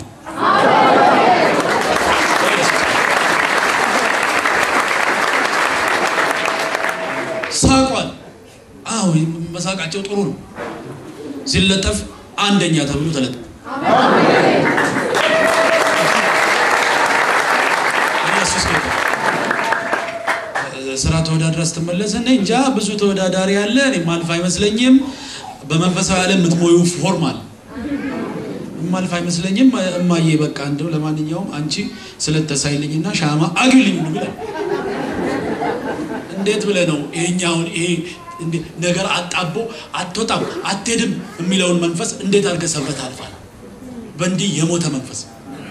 ሳቋል። አዎ መሳቃቸው ጥሩ ነው። ሲለጠፍ አንደኛ ተብሎ ተለጠፈ። ኢየሱስ ጌታ። ስራ ተወዳድራ ስትመለስ እኔ እንጃ ብዙ ተወዳዳሪ አለ፣ እኔ ማልፍ አይመስለኝም። በመንፈሳዊ ዓለም የምትሞዩ ፎርም አለ ማልፍ አይመስለኝም። እማዬ በቃ እንደው ለማንኛውም አንቺ ስለተሳይልኝና ሻማ አግልኝ ነው ብለ እንዴት ብለህ ነው ይሄኛውን ይሄ ነገር አጣቦ አትወጣም አትሄድም የሚለውን መንፈስ እንዴት አድርገህ ሰብረህ ታልፋለህ? በእንዲህ የሞተ መንፈስ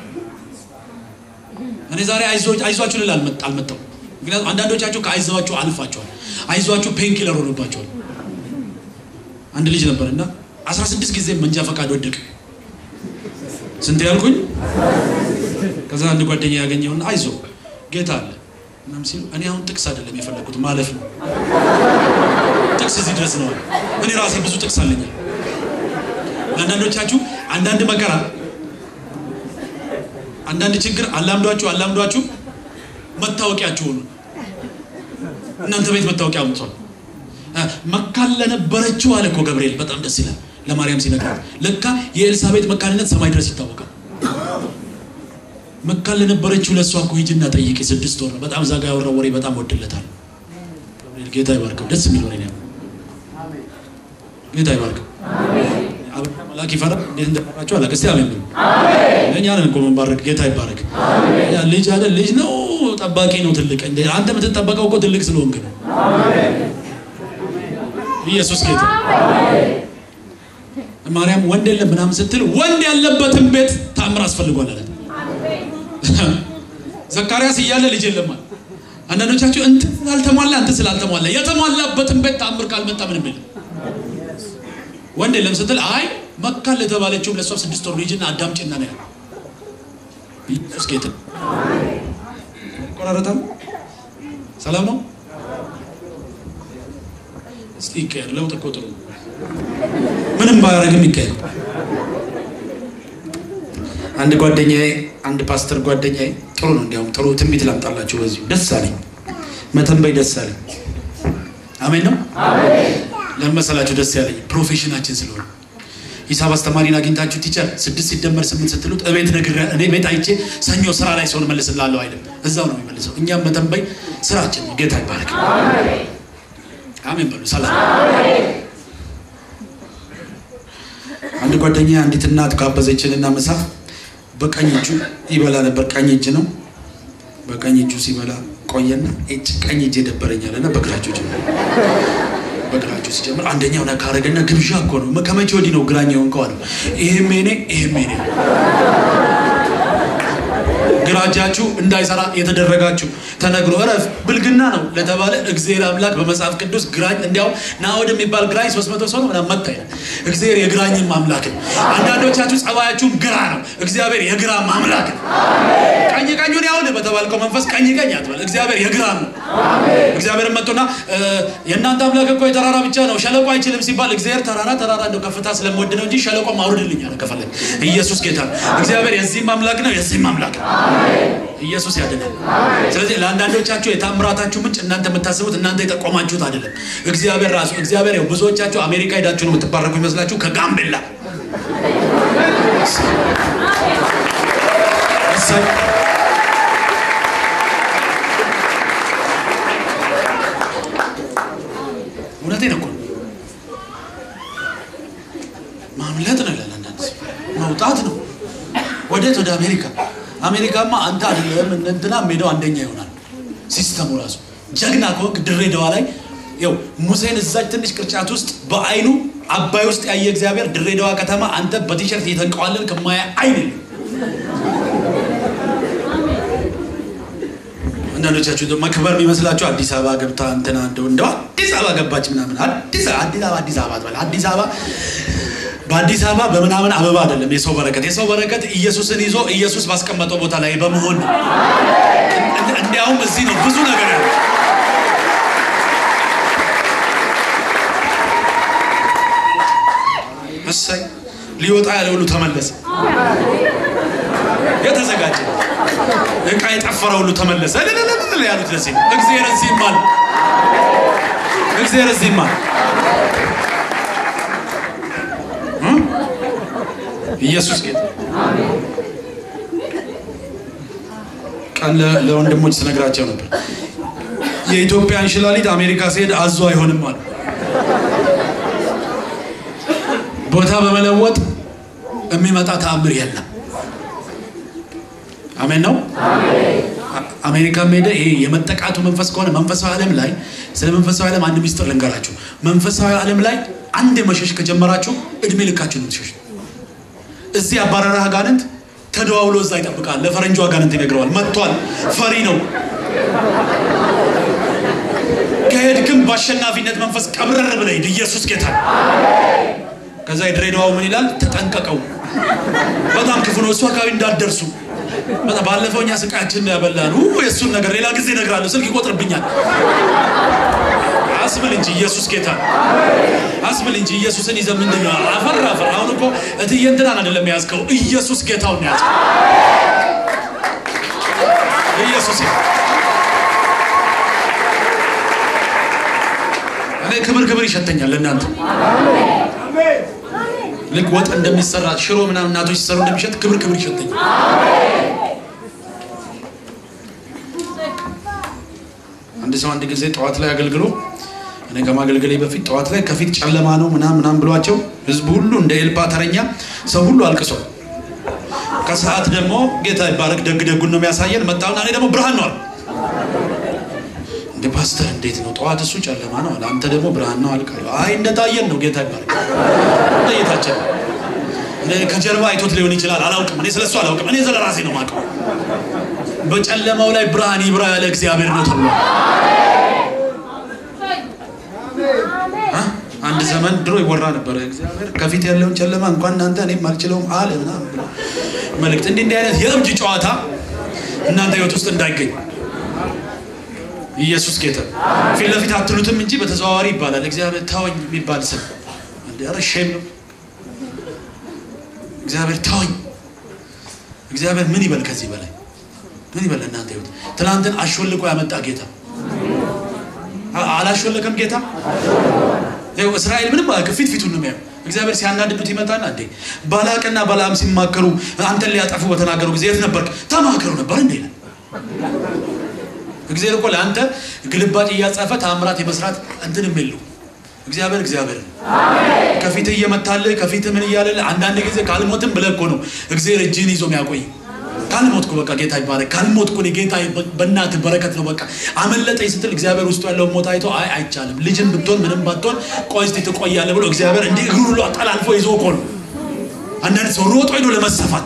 እኔ ዛሬ አይዟችሁ ልል አልመጣም። ምክንያቱም አንዳንዶቻችሁ ከአይዟችሁ አልፋችኋል። አይዟችሁ ፔንኪለር ሆኖባቸዋል። አንድ ልጅ ነበር እና 16 ጊዜ መንጃ ፈቃድ ወደቅ። ስንት ያልኩኝ? ከዛ አንድ ጓደኛ ያገኘውን አይዞ ጌታ አለ ምናምን ሲሉ እኔ አሁን ጥቅስ አይደለም የፈለጉት ማለፍ ነው። ጥቅስ እዚህ ድረስ ነው። እኔ ራሴ ብዙ ጥቅስ አለኝ። ለአንዳንዶቻችሁ አንዳንድ መከራ፣ አንዳንድ ችግር አላምዷችሁ አላምዷችሁ መታወቂያችሁ ሆኑ። እናንተ ቤት መታወቂያ አምጥቷል። መካን ለነበረችው አለ እኮ ገብርኤል። በጣም ደስ ይላል። ለማርያም ሲነግራት ለካ የኤልሳቤጥ መካንነት ሰማይ ድረስ ይታወቃል። መካን ለነበረችው ለእሷ እኮ ሂጂና ጠይቂ። ስድስት ወር በጣም ዛጋ ያወራው ወሬ በጣም ወድለታል። ጌታ ይባርከው። ደስ የሚል ወሬ ነው። ጌታ ይባርከው። መላክ ይፈራ እንዴት እንደፈራቸው አላውቅም። እስቲ አሜን በሉ። እኛ ነን እኮ መንባረክ። ጌታ ይባረክ። ልጅ አይደል ልጅ ነው ጠባቂ ነው ትልቅ። አንተ የምትጠበቀው እኮ ትልቅ ስለሆንክ ነው። ኢየሱስ ጌታ ማርያም ወንድ የለም ምናምን ስትል ወንድ ያለበትን ቤት ታምር አስፈልጓል አለ። ዘካርያስ እያለ ልጅ የለም አለ። አንዳንዶቻችሁ እንትን ስላልተሟላ እንትን ስላልተሟላ የተሟላበትን ቤት ታምር ካልመጣ ምንም የለም። ወንድ የለም ስትል አይ መካን ለተባለችውም ለእሷ ስድስት ወር ልጅና አዳምጪና ነው ያለ። ኢየሱስ ጌታ ቆራረጠም ሰላም ነው። እስኪ ይቀየር። ለውጥ እኮ ጥሩ ነው። ምንም ባያደርግም ይቀየር። አንድ ጓደኛዬ አንድ ፓስተር ጓደኛዬ ጥሩ ነው። እንዲያውም ጥሩ ትንቢት ላምጣላችሁ። በዚሁ ደስ አለኝ፣ መተንበይ ደስ አለኝ። አሜን ነው። ለምን መሰላችሁ ደስ ያለኝ? ፕሮፌሽናችን ስለሆነ ሂሳብ አስተማሪን አግኝታችሁ ቲቸር ስድስት ሲደመር ስምንት ስትሉት እቤት ነግሬ እኔ ቤት አይቼ ሰኞ ስራ ላይ ሰውን መልስላለሁ አይልም፣ እዛው ነው የሚመልሰው። እኛም መተንበይ ስራችን ነው። ጌታ ይባረክ። አሜን በሉ። ሰላም አንድ ጓደኛ አንዲት እናት ጋበዘችንና ምሳ በቀኝ እጁ ይበላ ነበር። ቀኝ እጅ ነው። በቀኝ እጁ ሲበላ ቆየና እጅ ቀኝ እጅ የደበረኛልና በግራቸው ጀመረ። በግራቸው ሲጀምር አንደኛው ነካ አደረገና ግብዣ እኮ ነው ከመቼ ወዲህ ነው ግራኝ የሆንከው አለው። ይሄም የኔ ይሄም የኔ ግራ እጃችሁ እንዳይሰራ የተደረጋችሁ ተነግሮ እረፍ ብልግና ነው ለተባለ እግዚአብሔር አምላክ በመጽሐፍ ቅዱስ ግራኝ እንዲያው ናኦድ የሚባል ግራኝ ሶስት መቶ ሰው ነው ምናምን መታ ይላል። እግዚአብሔር የግራኝም አምላክ ነው። አንዳንዶቻችሁ ጸባያችሁም ግራ ነው። እግዚአብሔር የግራም አምላክ ነው። ቀኝ ቀኙን ያውል በተባልከው መንፈስ ቀኝ ቀኝ አትበል። እግዚአብሔር የግራም ነው። እግዚአብሔር መጥቶና የእናንተ አምላክ እኮ የተራራ ብቻ ነው ሸለቆ አይችልም ሲባል እግዚአብሔር ተራራ ተራራ እንደው ከፍታ ስለምወድ ነው እንጂ ሸለቆ ማውርድልኝ አለ ከፈለግ። ኢየሱስ ጌታ ነው። እግዚአብሔር የዚህም አምላክ ነው የዚህም አምላክ ነው። ኢየሱስ ያድናል። ስለዚህ ለአንዳንዶቻችሁ የታምራታችሁ ምንጭ እናንተ የምታስቡት እናንተ የጠቆማችሁት አይደለም፣ እግዚአብሔር ራሱ። እግዚአብሔር ያው ብዙዎቻችሁ አሜሪካ ሄዳችሁ ነው የምትባረኩ ይመስላችሁ ከጋምቤላ እሰይ እውነቴን እኮ ነው። ማምለጥ ነው ይላል አንዳንድ ሰው መውጣት ነው። ወዴት? ወደ አሜሪካ። አሜሪካማ አንተ አይደለም እንትና ሜዳው አንደኛ ይሆናል። ሲስተሙ ራሱ ጀግና ከወቅ ድሬዳዋ ላይ ያው ሙሴን እዛች ትንሽ ቅርጫት ውስጥ በአይኑ አባይ ውስጥ ያየ እግዚአብሔር ድሬዳዋ ከተማ አንተ በቲሸርት እየተንቀዋለን ከማያ አይን የለም። አንዳንዶቻችሁ መክበር የሚመስላችሁ አዲስ አበባ ገብታ እንትና እንደው እንደው አዲስ አበባ ገባች ምናምን አዲስ አዲስ አበባ አዲስ አበባ ትበል አዲስ አበባ በአዲስ አበባ በምናምን አበባ አይደለም የሰው በረከት። የሰው በረከት ኢየሱስን ይዞ ኢየሱስ ባስቀመጠው ቦታ ላይ በመሆን ነው። እንዲያውም እዚህ ነው ብዙ ነገር ያለ እሰይ ሊወጣ ያለ ሁሉ ተመለሰ። የተዘጋጀ እቃ የጠፈረ ሁሉ ተመለሰ። ልልልል ያሉት ለዚህ ነው። እግዚአብሔር እዚህም አለ። እግዚአብሔር እዚህም አለ። ኢየሱስ ጌታ ቀን ለወንድሞች ስነግራቸው ነበር። የኢትዮጵያ እንሽላሊት አሜሪካ ሲሄድ አዞ አይሆንም አሉ። ቦታ በመለወጥ የሚመጣ ተአምር የለም። አሜን ነው። አሜሪካም ሄደ ይሄ የመጠቃቱ መንፈስ ከሆነ መንፈሳዊ ዓለም ላይ ስለ መንፈሳዊ ዓለም አንድ ሚስጥር ልንገራችሁ። መንፈሳዊ ዓለም ላይ አንድ መሸሽ ከጀመራችሁ እድሜ ልካችሁ ነው ትሸሽ እዚህ አባረረህ አጋንንት ተደዋውሎ እዛ ይጠብቃል። ለፈረንጁ አጋንንት ይነግረዋል። መጥቷል፣ ፈሪ ነው። ከሄድክም በአሸናፊነት መንፈስ ቀብረር ብለህ ሂድ። ኢየሱስ ጌታ። ከዛ የድሬዳዋው ምን ይላል? ተጠንቀቀው፣ በጣም ክፉ ነው፣ እሱ አካባቢ እንዳትደርሱ። ባለፈው እኛ ስቃያችን ያበላን የእሱን ነገር ሌላ ጊዜ እነግርሃለሁ፣ ስልክ ይቆጥርብኛል። አስብል እንጂ ኢየሱስ ጌታ አስብል እንጂ ኢየሱስን ይዘህ ምንድን ነው አፈር አፈር። አሁን እኮ እትዬ እንትናን አይደለም የያዝከው ኢየሱስ ጌታውን ያዝከው። ኢየሱስ እኔ ክብር ክብር ይሸተኛል። እናንተ ልክ ወጥ እንደሚሰራ ሽሮ ምናምን እናቶች ሲሰሩ እንደሚሸጥ ክብር ክብር ይሸተኛል። አንድ ሰው አንድ ጊዜ ጠዋት ላይ አገልግሎ እኔ ከማገልገሌ በፊት ጠዋት ላይ ከፊት ጨለማ ነው ምናምን ምናምን ብሏቸው ህዝቡ ሁሉ እንደ ኤልፓ ተረኛ ሰው ሁሉ አልቅሷል። ከሰዓት ደግሞ ጌታ ይባረክ ደግ ደጉን ነው የሚያሳየን። መጣውና እኔ ደግሞ ብርሃን ነው አለ። እንደ ፓስተር እንዴት ነው ጠዋት እሱ ጨለማ ነው አለ፣ አንተ ደግሞ ብርሃን ነው አልክ። አይ እንደታየን ነው ጌታ ይባረክ እንደየታችን ከጀርባ አይቶት ሊሆን ይችላል አላውቅም። እኔ ስለሱ አላውቅም። እኔ ስለ ራሴ ነው የማውቀው። በጨለማው ላይ ብርሃን ይብራ ያለ እግዚአብሔር ነው ተብሎ አንድ ዘመን ድሮ ይወራ ነበረ። እግዚአብሔር ከፊት ያለውን ጨለማ እንኳን እናንተ እኔም አልችለውም አለ ምናምን ብሎ መልእክት። እንዲህ እንዲህ አይነት የእብድ ጨዋታ እናንተ ህይወት ውስጥ እንዳይገኝ ኢየሱስ ጌታ ፊት ለፊት አትሉትም እንጂ በተዘዋዋሪ ይባላል። እግዚአብሔር ተወኝ የሚባል ስም እንደ ኧረ ሼም ነው። እግዚአብሔር ተወኝ። እግዚአብሔር ምን ይበል ከዚህ በላይ ምን ይበል? እናንተ ህይወት ትናንትን አሾልቆ ያመጣ ጌታ አ- አላሾለከም ጌታ። ይኸው እስራኤል ምንም ፊት ፊቱን ነው የሚያየው። እግዚአብሔር ሲያናድዱት ይመጣና እንዴ ባላቅና ባላም ሲማከሩ አንተን ሊያጠፉ በተናገሩ ጊዜ የት ነበርክ? ተማከሩ ነበር እንዴ ይላል። እግዚአብሔር እኮ ለአንተ ግልባጭ እያጻፈ ታምራት የመስራት እንትንም የለው። እግዚአብሔር እግዚአብሔር ነው። ከፊትህ እየመታልህ ከፊትህ ምን እያለልህ አንዳንድ ጊዜ ካልሞትም ብለህ እኮ ነው እግዚአብሔር እጅህን ይዞ የሚያቆይ ካልሞትኩ በቃ ጌታ ይባረክ ካልሞትኩ እኔ ጌታ በእናትህ በረከት ነው በቃ አመለጠኝ ስትል እግዚአብሔር ውስጡ ያለውን ሞት አይቶ አይ አይቻልም ልጅም ብትሆን ምንም ባትሆን ቆይ እስቲ ትቆያለህ ብሎ እግዚአብሔር እንዲህ እግሩ ሁሉ አጠላልፎ ይዞ እኮ ነው አንዳንድ ሰው ሮጦ ሄዶ ለመሰፋት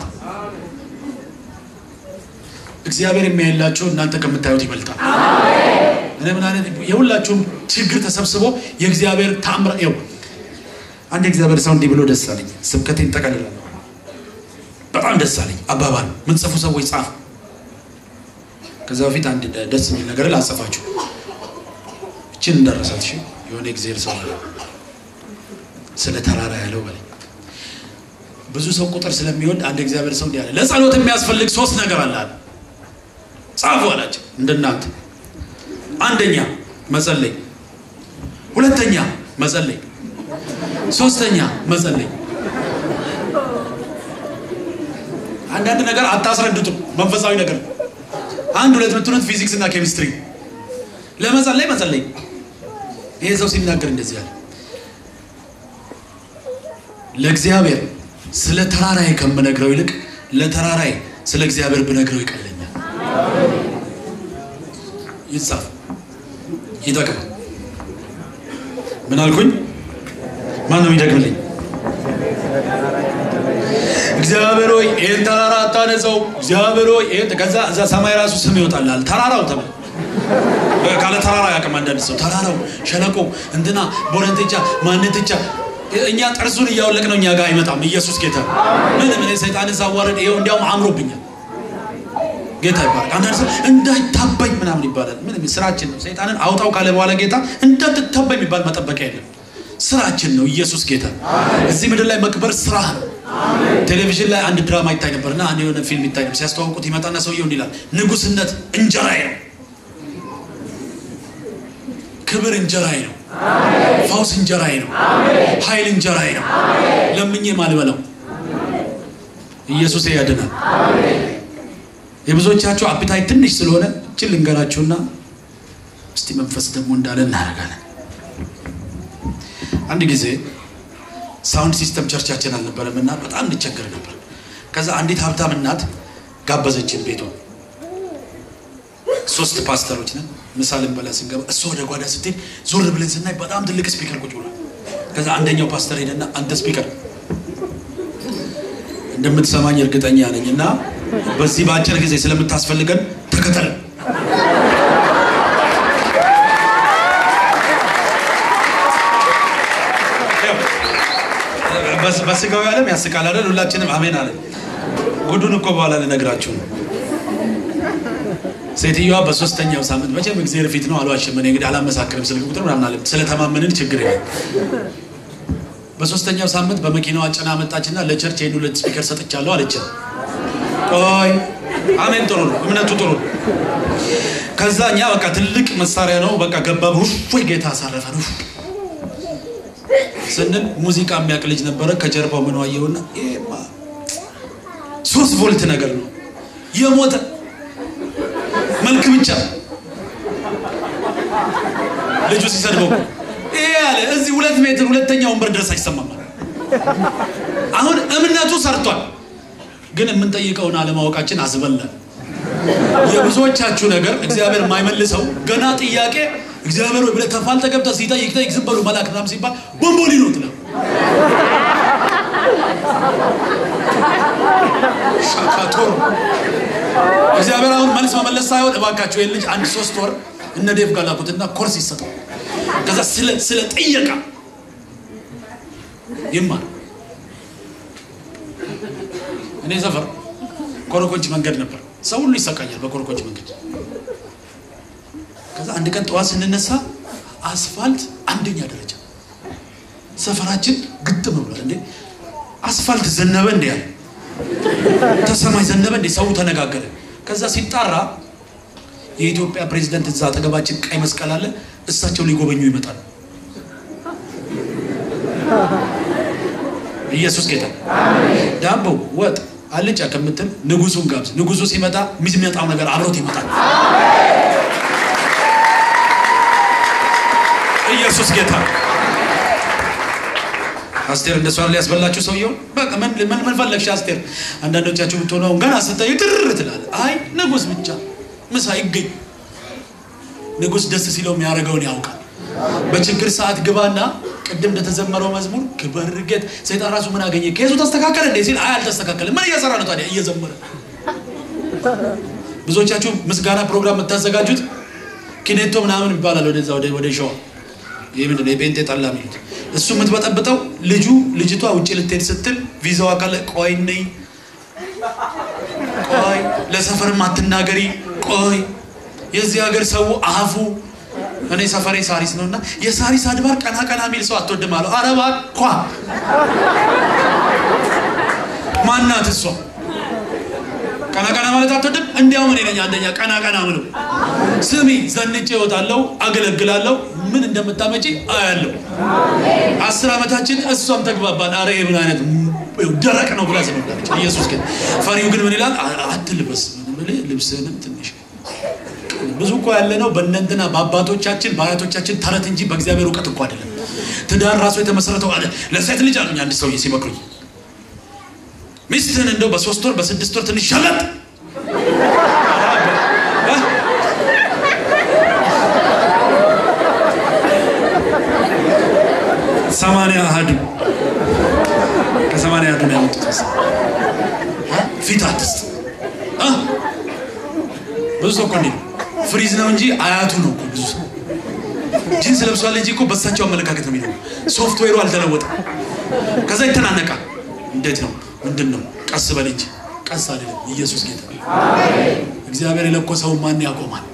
እግዚአብሔር የሚያይላችሁ እናንተ ከምታዩት ይበልጣል እኔ ምን አይነት የሁላችሁም ችግር ተሰብስቦ የእግዚአብሔር ታምራ ይኸው አንድ የእግዚአብሔር ሰው እንዲህ ብሎ ደስ አለኝ ስብከቴን ጠቀልላለሁ በጣም ደስ አለኝ አባባል ምን ጽፉ ሰዎች ጻፉ ከዛ በፊት አንድ ደ- ደስ የሚል ነገር ላጸፋችሁ እችን እንደረሳት እሺ የሆነ እግዚአብሔር ሰው አለ ስለ ተራራ ያለው በላይ ብዙ ሰው ቁጥር ስለሚወድ አንድ እግዚአብሔር ሰው እንዲህ አለ ለጸሎት የሚያስፈልግ ሶስት ነገር አለ አለ ጻፉ አላቸው እንደናንተ አንደኛ መጸለይ ሁለተኛ መጸለይ ሶስተኛ መጸለይ አንዳንድ ነገር አታስረዱትም መንፈሳዊ ነገር ነው። አንድ ሁለት ምትሉት ፊዚክስ እና ኬሚስትሪ ለመጸለይ መጸለይ ይሄ ሰው ሲናገር እንደዚህ ያለ ለእግዚአብሔር ስለ ተራራዬ ከምነግረው ይልቅ ለተራራዬ ስለ እግዚአብሔር ብነግረው ይቀለኛል ይጻፍ ይጠቅማል ምን አልኩኝ ማን ነው ይደግምልኝ እግዚአብሔር ሆይ ይህን ተራራ አታነጸው እግዚአብሔር ሆይ ይህን ከዛ እዛ ሰማይ ራሱ ስም ይወጣላል ተራራው ተባለ ካለ ተራራ ያቅም አንዳንድ ሰው ተራራው ሸለቆ እንትና ቦረንትቻ ማንትቻ እኛ ጥርሱን እያወለቅ ነው እኛ ጋር አይመጣም ኢየሱስ ጌታ ምን ምን ሰይጣንን ሳዋረድ ይኸው እንዲያውም አምሮብኛል ጌታ ይባላል አንዳንድ ሰው እንዳይታበኝ ምናምን ይባላል ምን ስራችን ነው ሰይጣንን አውጣው ካለ በኋላ ጌታ እንዳትታበኝ የሚባል መጠበቂያ የለም ስራችን ነው ኢየሱስ ጌታ እዚህ ምድር ላይ መክበር ስራ ነው ቴሌቪዥን ላይ አንድ ድራማ ይታይ ነበርና አንድ የሆነ ፊልም ይታይ ነበር ሲያስተዋውቁት ይመጣና ሰውየው እንዲህ ይላል ንጉስነት እንጀራዬ ነው ክብር እንጀራዬ ነው ፈውስ እንጀራዬ ነው ኃይል እንጀራዬ ነው ለምኜ ማልበላው ኢየሱስ ያድናል የብዙዎቻችሁ አፒታይ ትንሽ ስለሆነ እችን ልንገራችሁና እስቲ መንፈስ ደግሞ እንዳለ እናደርጋለን አንድ ጊዜ ሳውንድ ሲስተም ቸርቻችን አልነበረም እና በጣም እንቸገር ነበር ከዛ አንዲት ሀብታም እናት ጋበዘችን ቤቷ ሶስት ፓስተሮች ነን ምሳ ልንበላ ስንገባ እሷ ወደ ጓዳ ስትሄድ ዞር ብለን ስናይ በጣም ትልቅ ስፒከር ቁጭ ብሏል ከዛ አንደኛው ፓስተር ሄደና አንተ ስፒከር እንደምትሰማኝ እርግጠኛ ነኝ እና በዚህ በአጭር ጊዜ ስለምታስፈልገን ተከተል በስጋዊ ዓለም ያስቃል አይደል ሁላችንም አሜን አለ ጉዱን እኮ በኋላ ልነግራችሁ ነው ሴትዮዋ በሶስተኛው ሳምንት መቼም እግዚአብሔር ፊት ነው አልዋሽም እኔ እንግዲህ አላመሳክርም ስልክ ቁጥር ምናምን አለ ስለተማመንን ችግር የለም በሶስተኛው ሳምንት በመኪናዋ ጭና መጣችና ለቸርች ይህን ሁለት ስፒከር ሰጥቻለሁ አለችን ቆይ አሜን ጥሩ ነው እምነቱ ጥሩ ነው ከዛ እኛ በቃ ትልቅ መሳሪያ ነው በቃ ገባብ ወይ ጌታ አሳረፈን ስንል ሙዚቃ የሚያውቅ ልጅ ነበረ ከጀርባው ምን ዋየውና ይሄማ ሶስት ቮልት ነገር ነው የሞተ መልክ ብቻ ልጁ ሲሰድበው ይሄ ያለ እዚህ ሁለት ሜትር ሁለተኛ ወንበር ድረስ አይሰማም አሁን እምነቱ ሰርቷል ግን የምንጠይቀውን አለማወቃችን አስበላል የብዙዎቻችሁ ነገር እግዚአብሔር የማይመልሰው ገና ጥያቄ እግዚአብሔር ወይ ብለህ ተፋልጠህ ገብተህ ሲጠይቅ ጠይቅ ዝም በሉ መልአክ ምናምን ሲባል ቦምቦሊ ነው ትለው ሻካቶር እግዚአብሔር አሁን መልስ መመለስ ሳይሆን እባካቸው ይህን ልጅ አንድ ሶስት ወር እነ ዴቭ ጋር ላኩትና ኮርስ ይሰጠው ከዛ ስለ ስለ ጥየቃ ይማር እኔ ሰፈር ኮረኮንች መንገድ ነበር ሰው ሁሉ ይሰቃያል በኮረኮንች መንገድ ከዛ አንድ ቀን ጠዋት ስንነሳ አስፋልት አንደኛ ደረጃ ሰፈራችን ግጥም ብሏል። እንዴ አስፋልት ዘነበ እንዴ ያለ ተሰማይ ዘነበ እንዴ ሰው ተነጋገረ። ከዛ ሲጣራ የኢትዮጵያ ፕሬዝዳንት እዛ አጠገባችን ቀይ መስቀል አለ። እሳቸው ሊጎበኙ ይመጣል። ኢየሱስ ጌታ። ዳቦ ወጥ አልጫ ከምትል ንጉሱን ጋብዝ። ንጉሱ ሲመጣ የሚመጣው ነገር አብሮት ይመጣል። ኢየሱስ ጌታ። አስቴር እንደሷ ሊያስበላችሁ ሰውየውን በቃ ምን ምን ምን ፈለግሽ አስቴር? አንዳንዶቻችሁ ብትሆኑ አሁን ገና ስታዩ ትርር ትላለ። አይ ንጉስ ብቻ ምሳ ይገኝ። ንጉስ ደስ ሲለው የሚያደርገውን ያውቃል። በችግር ሰዓት ግባና ቅድም እንደተዘመረው መዝሙር ክበር ጌት ሰይጣን ራሱ ምን አገኘ ከሱ ተስተካከለ እንዴ ሲል አይ አልተስተካከለም። ምን እየሰራ ነው ታዲያ? እየዘመረ ብዙዎቻችሁ ምስጋና ፕሮግራም የምታዘጋጁት ኪኔቶ ምናምን ይባላል። ወደዛ ወደ ወደ ሸዋ ይህ ምንድን ነው የጴንጤ ጠላ የሚሉት እሱ የምትበጠብጠው ልጁ ልጅቷ ውጭ ልትሄድ ስትል ቪዛዋ ካለ ቆይ ነይ ቆይ ለሰፈርም አትናገሪ ቆይ የዚህ ሀገር ሰው አፉ እኔ ሰፈሬ ሳሪስ ነው እና የሳሪስ አድባር ቀና ቀና የሚል ሰው አትወድም አለው። ኧረ እባክህ ማናት እሷ? ቀና ቀና ማለት አትወድም? እንዲያውም እኔ ነኝ አንደኛ ቀና ቀና ምለው። ስሚ ዘንጬ እወጣለሁ፣ አገለግላለሁ፣ ምን እንደምታመጪ አያለሁ። አስር ዓመታችን እሷም ተግባባን። አረ ምን አይነት ደረቅ ነው ብላ ስመዳለች። ኢየሱስ ግን ፈሪው ግን ምን ይላል? አትልበስ ልብስህንም ትንሽ ብዙ እኮ ያለ ነው በእነንትና በአባቶቻችን በአያቶቻችን ተረት እንጂ በእግዚአብሔር እውቀት እኮ አይደለም። ትዳር ራሱ የተመሰረተው አለ ለሴት ልጅ አሉኝ አንድ ሰውዬ ሲመክሩኝ ሚስትህን እንደው በሶስት ወር በስድስት ወር ትንሽ ሸለጥ ሰማንያ አህዱ ከሰማንያ አህዱ ነው ያመጡት ፊት አትስጥ ብዙ ሰው እኮ እንዴት ፍሪዝ ነው እንጂ አያቱ ነው እኮ ብዙ ሰው ጂንስ ለብሷል እንጂ እኮ በሳቸው አመለካከት ነው የሚለው ሶፍትዌሩ አልተለወጠም ከዛ ይተናነቃል እንዴት ነው ምንድን ነው ቀስ በል እንጂ ቀስ አይደለም ኢየሱስ ጌታ እግዚአብሔር የለኮሰውን ማን ያቆማል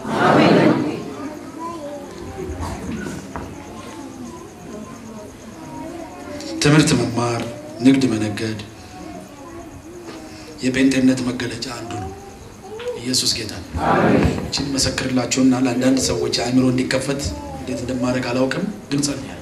ትምህርት መማር ንግድ መነገድ የጴንጤነት መገለጫ አንዱ ነው ኢየሱስ ጌታ እችን መሰክርላችሁና ለአንዳንድ ሰዎች አእምሮ እንዲከፈት እንዴት እንደማድረግ አላውቅም ግን ጸልያለሁ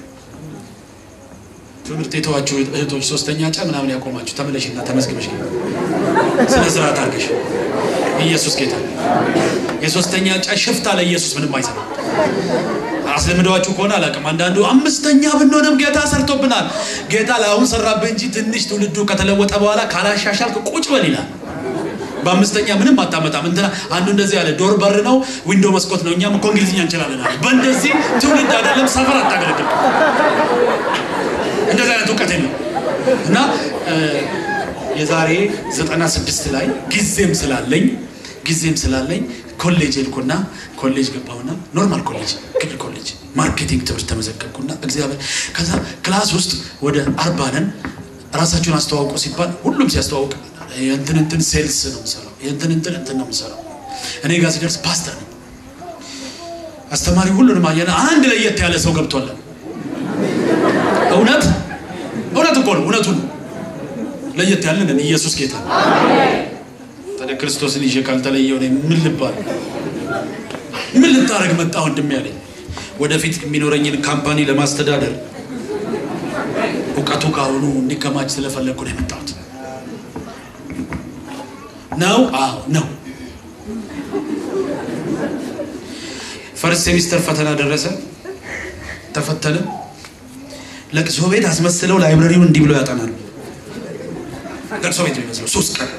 ትምህርት የተዋችሁ እህቶች ሶስተኛ ጫ ምናምን ያቆማችሁ ተመለሽና ተመዝግበሽ ስነ ስርዓት አድርገሽ ኢየሱስ ጌታ የሶስተኛ ጫ ሽፍታ ለኢየሱስ ምንም አይሰራ አስለምደዋችሁ ከሆነ አላውቅም አንዳንዱ አምስተኛ ብንሆንም ጌታ ሰርቶብናል ጌታ ለአሁን ሰራብህ እንጂ ትንሽ ትውልዱ ከተለወጠ በኋላ ካላሻሻልክ ቁጭ በል ይላል በአምስተኛ ምንም አታመጣም እንትና አንዱ እንደዚህ ያለ ዶር በር ነው ዊንዶ መስኮት ነው እኛም እኮ እንግሊዝኛ እንችላለን አለ በእንደዚህ ትውልድ አይደለም ሰፈር አታገለግል እንደዚህ አይነት እውቀት ነው እና የዛሬ ዘጠና ስድስት ላይ ጊዜም ስላለኝ ጊዜም ስላለኝ ኮሌጅ ሄድኩና ኮሌጅ ገባሁና ኖርማል ኮሌጅ ክፍል ኮሌጅ ማርኬቲንግ ትምህርት ተመዘገብኩና እግዚአብሔር ከዛ ክላስ ውስጥ ወደ አርባ ነን ራሳችሁን አስተዋውቁ ሲባል ሁሉም ሲያስተዋውቅ የእንትን እንትን ሴልስ ነው የምሰራው የእንትን እንትን እንትን ነው የምሰራው እኔ ጋር ሲደርስ ፓስተር ነው አስተማሪ ሁሉንም አየና አንድ ለየት ያለ ሰው ገብቷል እውነት እውነት እኮ ነው እውነቱ ነው ለየት ያለን ኢየሱስ ጌታ ታዲያ ክርስቶስን ይዤ ካልተለየው ምን ልባል ምን ልታደረግ መጣ ወንድም ያለኝ ወደፊት የሚኖረኝን ካምፓኒ ለማስተዳደር እውቀቱ ካሁኑ እንዲከማች ስለፈለግኩ ነው የመጣሁት ነው አዎ ነው ፈርስት ሴሚስተር ፈተና ደረሰ ተፈተነ ለቅሶ ቤት አስመስለው ላይብረሪውን እንዲህ ብለው ያጠናሉ ለቅሶ ቤት የሚመስለው ሶስት ቀን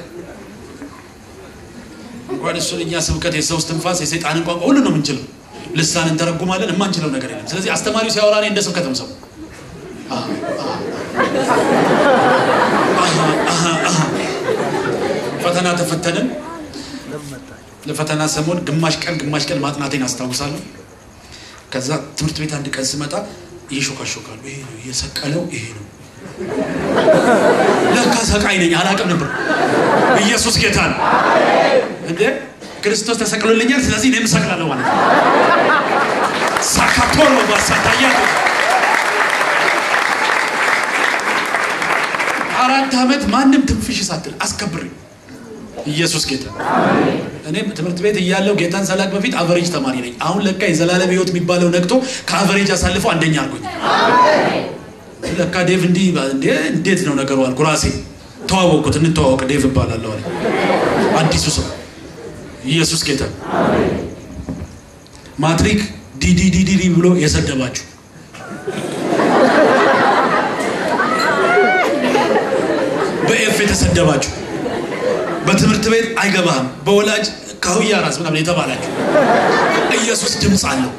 እንኳን እሱን እኛ ስብከት የሰው ትንፋስ የሰይጣንን ቋንቋ ሁሉ ነው የምንችለው ልሳን እንተረጉማለን የማንችለው ነገር የለም ስለዚህ አስተማሪው ሲያወራ እኔ እንደ ስብከት ሰው ፈተና ተፈተንን ለፈተና ሰሞን ግማሽ ቀን ግማሽ ቀን ማጥናቴን አስታውሳለሁ ከዛ ትምህርት ቤት አንድ ቀን ስመጣ እየሾካሾካሉ ይሄ ነው እየሰቀለው ይሄ ነው ለካ ሰቃይ ነኝ አላቅም ነበር ኢየሱስ ጌታ ነው እንዴ ክርስቶስ ተሰቅሎልኛል፣ ስለዚህ እኔም እሰቅላለሁ ማለት ነው። ሳካቶሮ ባሳታያ አራት ዓመት ማንም ትንፍሽ ሳትል አስከብሬ ኢየሱስ ጌታ። እኔም ትምህርት ቤት እያለው ጌታን ሰላቅ በፊት አቨሬጅ ተማሪ ነኝ። አሁን ለካ የዘላለም ሕይወት የሚባለው ነቅቶ ከአቨሬጅ አሳልፎ አንደኛ አድርጎኝ ለካ ዴቭ እንዲህ እንዴ እንዴት ነው ነገሩ አልኩ። ራሴ ተዋወቅኩት። እንተዋወቅ ዴቭ እባላለሁ አለ አዲሱ ሰው። ኢየሱስ ጌታ። ማትሪክ ዲዲዲዲ ብሎ የሰደባችሁ በኤፍ የተሰደባችሁ በትምህርት ቤት አይገባህም በወላጅ ካሁያ ራስ ምናምን የተባላችሁ ኢየሱስ ድምፅ አለው።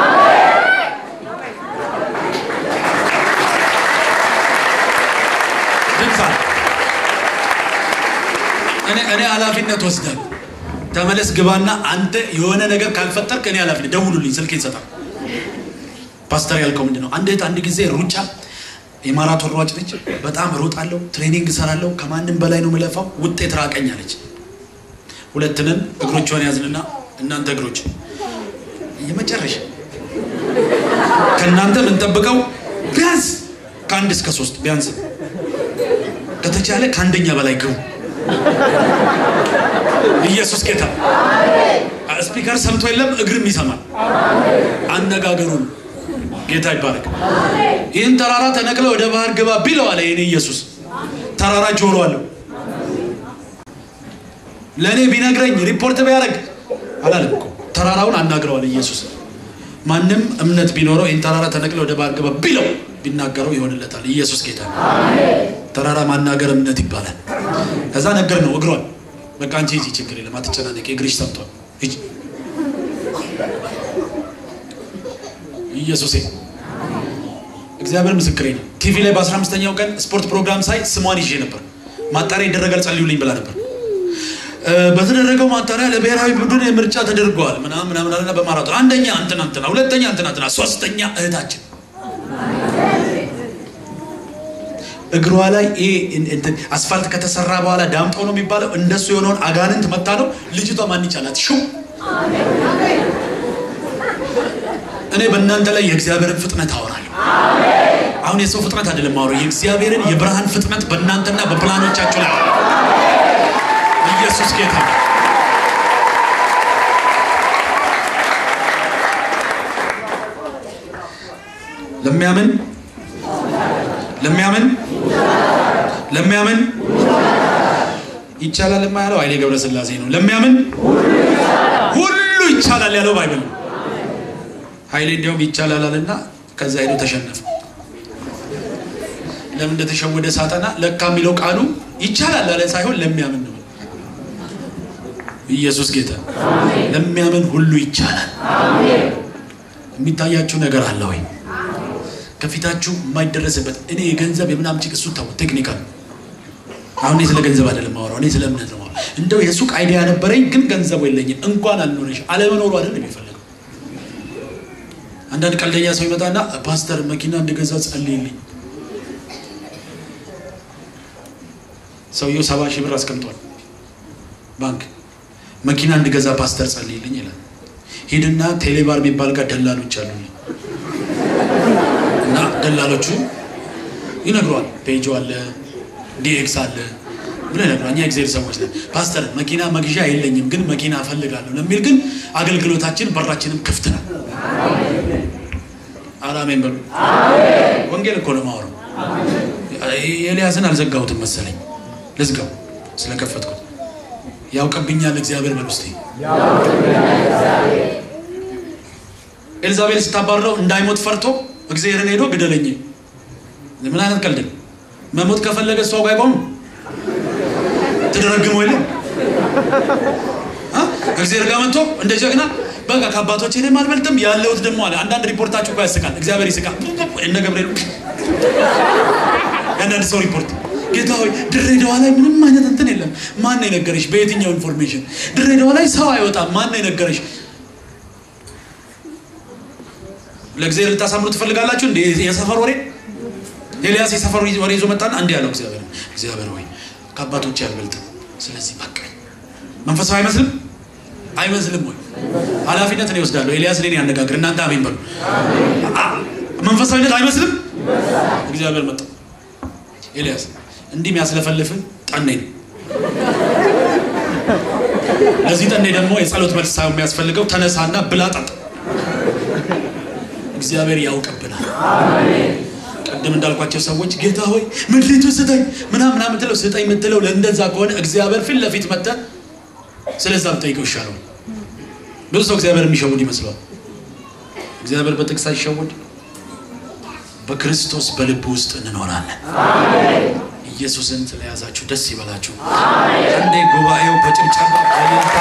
ድምፅ አለው። እኔ እኔ ኃላፊነት ወስዳለሁ። ተመለስ ግባና አንተ የሆነ ነገር ካልፈጠርክ እኔ ኃላፊነት ደውሉልኝ፣ ስልክ ይሰጣል። ፓስተር ያልከው ምንድን ነው? አንድ እህት አንድ ጊዜ ሩጫ የማራቶን ሯጭ ነች። በጣም እሮጣለሁ፣ ትሬኒንግ እሰራለሁ፣ ከማንም በላይ ነው የምለፋው፣ ውጤት ራቀኝ አለች። ሁለትንን እግሮቿን ያዝንና እናንተ እግሮች የመጨረሻ ከእናንተ የምንጠብቀው ቢያንስ ከአንድ እስከ ሶስት ቢያንስ ከተቻለ ከአንደኛ በላይ ግቡ። ኢየሱስ ጌታ። ስፒከር ሰምቶ የለም እግርም ይሰማል። አነጋገሩን ጌታ ይባረክ። ይህን ተራራ ተነቅለ ወደ ባህር ግባ ቢለው አለ የኔ ኢየሱስ። ተራራ ጆሮ አለው። ለእኔ ቢነግረኝ ሪፖርት ቢያደርግ አላለም እኮ ተራራውን አናግረዋል ኢየሱስ። ማንም እምነት ቢኖረው ይህን ተራራ ተነቅለ ወደ ባህር ግባ ቢለው ቢናገረው ይሆንለታል። ኢየሱስ ጌታ። ተራራ ማናገር እምነት ይባላል። ከዛ ነገር ነው እግሯን በቃ አንቺ ሂጂ፣ ችግር የለም አትጨናነቂ፣ እግርሽ ሰምቷል፣ ሂጂ። ኢየሱሴ እግዚአብሔር ምስክሬ ነው። ቲቪ ላይ በአስራ አምስተኛው ቀን ስፖርት ፕሮግራም ሳይ ስሟን ይዤ ነበር። ማጣሪያ ይደረጋል ጸልዩልኝ ብላ ነበር። በተደረገው ማጣሪያ ለብሔራዊ ቡድን ምርጫ ተደርገዋል ምናምን ምናምን አለና በማራቶን አንደኛ እንትና እንትና፣ ሁለተኛ እንትና እንትና፣ ሶስተኛ እህታችን እግሯ ላይ አስፋልት ከተሰራ በኋላ ዳምጠው ነው የሚባለው። እንደሱ የሆነውን አጋንንት መታ ነው ልጅቷ ማን ይቻላት ሽው እኔ በእናንተ ላይ የእግዚአብሔርን ፍጥነት አወራለሁ። አሁን የሰው ፍጥነት አይደለም አወራው፣ የእግዚአብሔርን የብርሃን ፍጥነት በእናንተና በፕላኖቻችሁ ላይ ኢየሱስ ጌታ ለሚያምን ለሚያምን ለሚያምን ይቻላል የማያለው ኃይሌ ገብረስላሴ ነው። ለሚያምን ሁሉ ይቻላል ያለው ባይብል ነው። ኃይሌ እንዲያውም ይቻላል አለና ከዛ ሄዶ ተሸነፈ። ለምን እንደተሸወደ ሳጠና ለካ የሚለው ቃሉ ይቻላል አለ ሳይሆን ለሚያምን ነው። ኢየሱስ ጌታ። ለሚያምን ሁሉ ይቻላል። የሚታያችሁ ነገር አለ ወይ? ከፊታችሁ የማይደረስበት እኔ የገንዘብ የምናምን ጭቅ እሱ ተው፣ ቴክኒካል አሁን እኔ ስለ ገንዘብ አይደለም ማወራው፣ እኔ ስለ እምነት ነው። እንደው የሱቅ አይዲያ ነበረኝ ግን ገንዘቡ የለኝም። እንኳን አልኖረሽ አለመኖሩ አይደለም የሚፈልገው። አንዳንድ ቀልደኛ ሰው ይመጣና ፓስተር መኪና እንድገዛ ጸልይልኝ። ሰውየው ሰባ ሺህ ብር አስቀምጧል ባንክ። መኪና እንድገዛ ፓስተር ጸልይልኝ ይላል። ሂድና ቴሌባር የሚባል ጋር ደላሎች አሉ እና ደላሎቹ ይነግሯል። ፔጆ አለ ዲኤክስ አለ ብሎ ይነግሯል። እኛ እግዚአብሔር ሰዎች ነን። ፓስተር መኪና መግዣ የለኝም ግን መኪና እፈልጋለሁ ለሚል ግን አገልግሎታችን በራችንም ክፍት ነው። አራሜን በሉ። ወንጌል እኮ ነው የማወራው። ኤልያስን አልዘጋሁትም መሰለኝ፣ ልዝጋው ስለከፈትኩት። ያውቅብኛል እግዚአብሔር በሉ እስኪ። ኤልዛቤል ስታባረው እንዳይሞት ፈርቶ እግዚአብሔርን ሄዶ ግደለኝ። ምን አይነት ቀልድ ነው? መሞት ከፈለገ እሷ ጋር አይቆምም። ትደረግመው የለም እግዚአብሔር ጋር መጥቶ እንደ ጀግና በቃ ከአባቶች እኔም አልበልጥም ያለሁት ደግሞ አለ። አንዳንድ ሪፖርታችሁ እኮ ያስቃል። እግዚአብሔር ይስቃል። እነ ገብርኤል የአንዳንድ ሰው ሪፖርት ጌታ ሆይ ድሬዳዋ ላይ ምንም አይነት እንትን የለም። ማን ነው የነገረሽ? በየትኛው ኢንፎርሜሽን ድሬዳዋ ላይ ሰው አይወጣም? ማን ነው የነገረሽ? ለእግዚአብሔር ልታሳምሩ ትፈልጋላችሁ? እንደ የሰፈር ወሬ ኤልያስ የሰፈር ወሬ ይዞ መጣና እንዲህ ያለው እግዚአብሔር እግዚአብሔር ሆይ ከአባቶች አልበልጥም፣ ስለዚህ በቃኝ። መንፈሳዊ አይመስልም? አይመስልም ወይ? ኃላፊነት እኔ እወስዳለሁ። ኤልያስ እኔን ያነጋግር፣ እናንተ አሜን በሉ። መንፈሳዊነት አይመስልም? እግዚአብሔር መጣ። ኤልያስ እንዲህ የሚያስለፈልፍን ጠኔ ነው። ለዚህ ጠኔ ደግሞ የጸሎት መልስ ሳይሆን የሚያስፈልገው ተነሳና ብላ ጠጣ። እግዚአብሔር ያውቅብናል። ቅድም እንዳልኳቸው ሰዎች ጌታ ሆይ ምድሪቱ ስጠኝ ምናምን ምናምን የምትለው ስጠኝ የምትለው ለእንደዛ ከሆነ እግዚአብሔር ፊት ለፊት መጥተህ ስለዛ ብጠይቀው ይሻለው። ብዙ ሰው እግዚአብሔር የሚሸውድ ይመስለዋል። እግዚአብሔር በጥቅስ አይሸውድ። በክርስቶስ በልብ ውስጥ እንኖራለን። ኢየሱስን ስለያዛችሁ ደስ ይበላችሁ። አንዴ ጉባኤው በጭብጨባ በእልልታ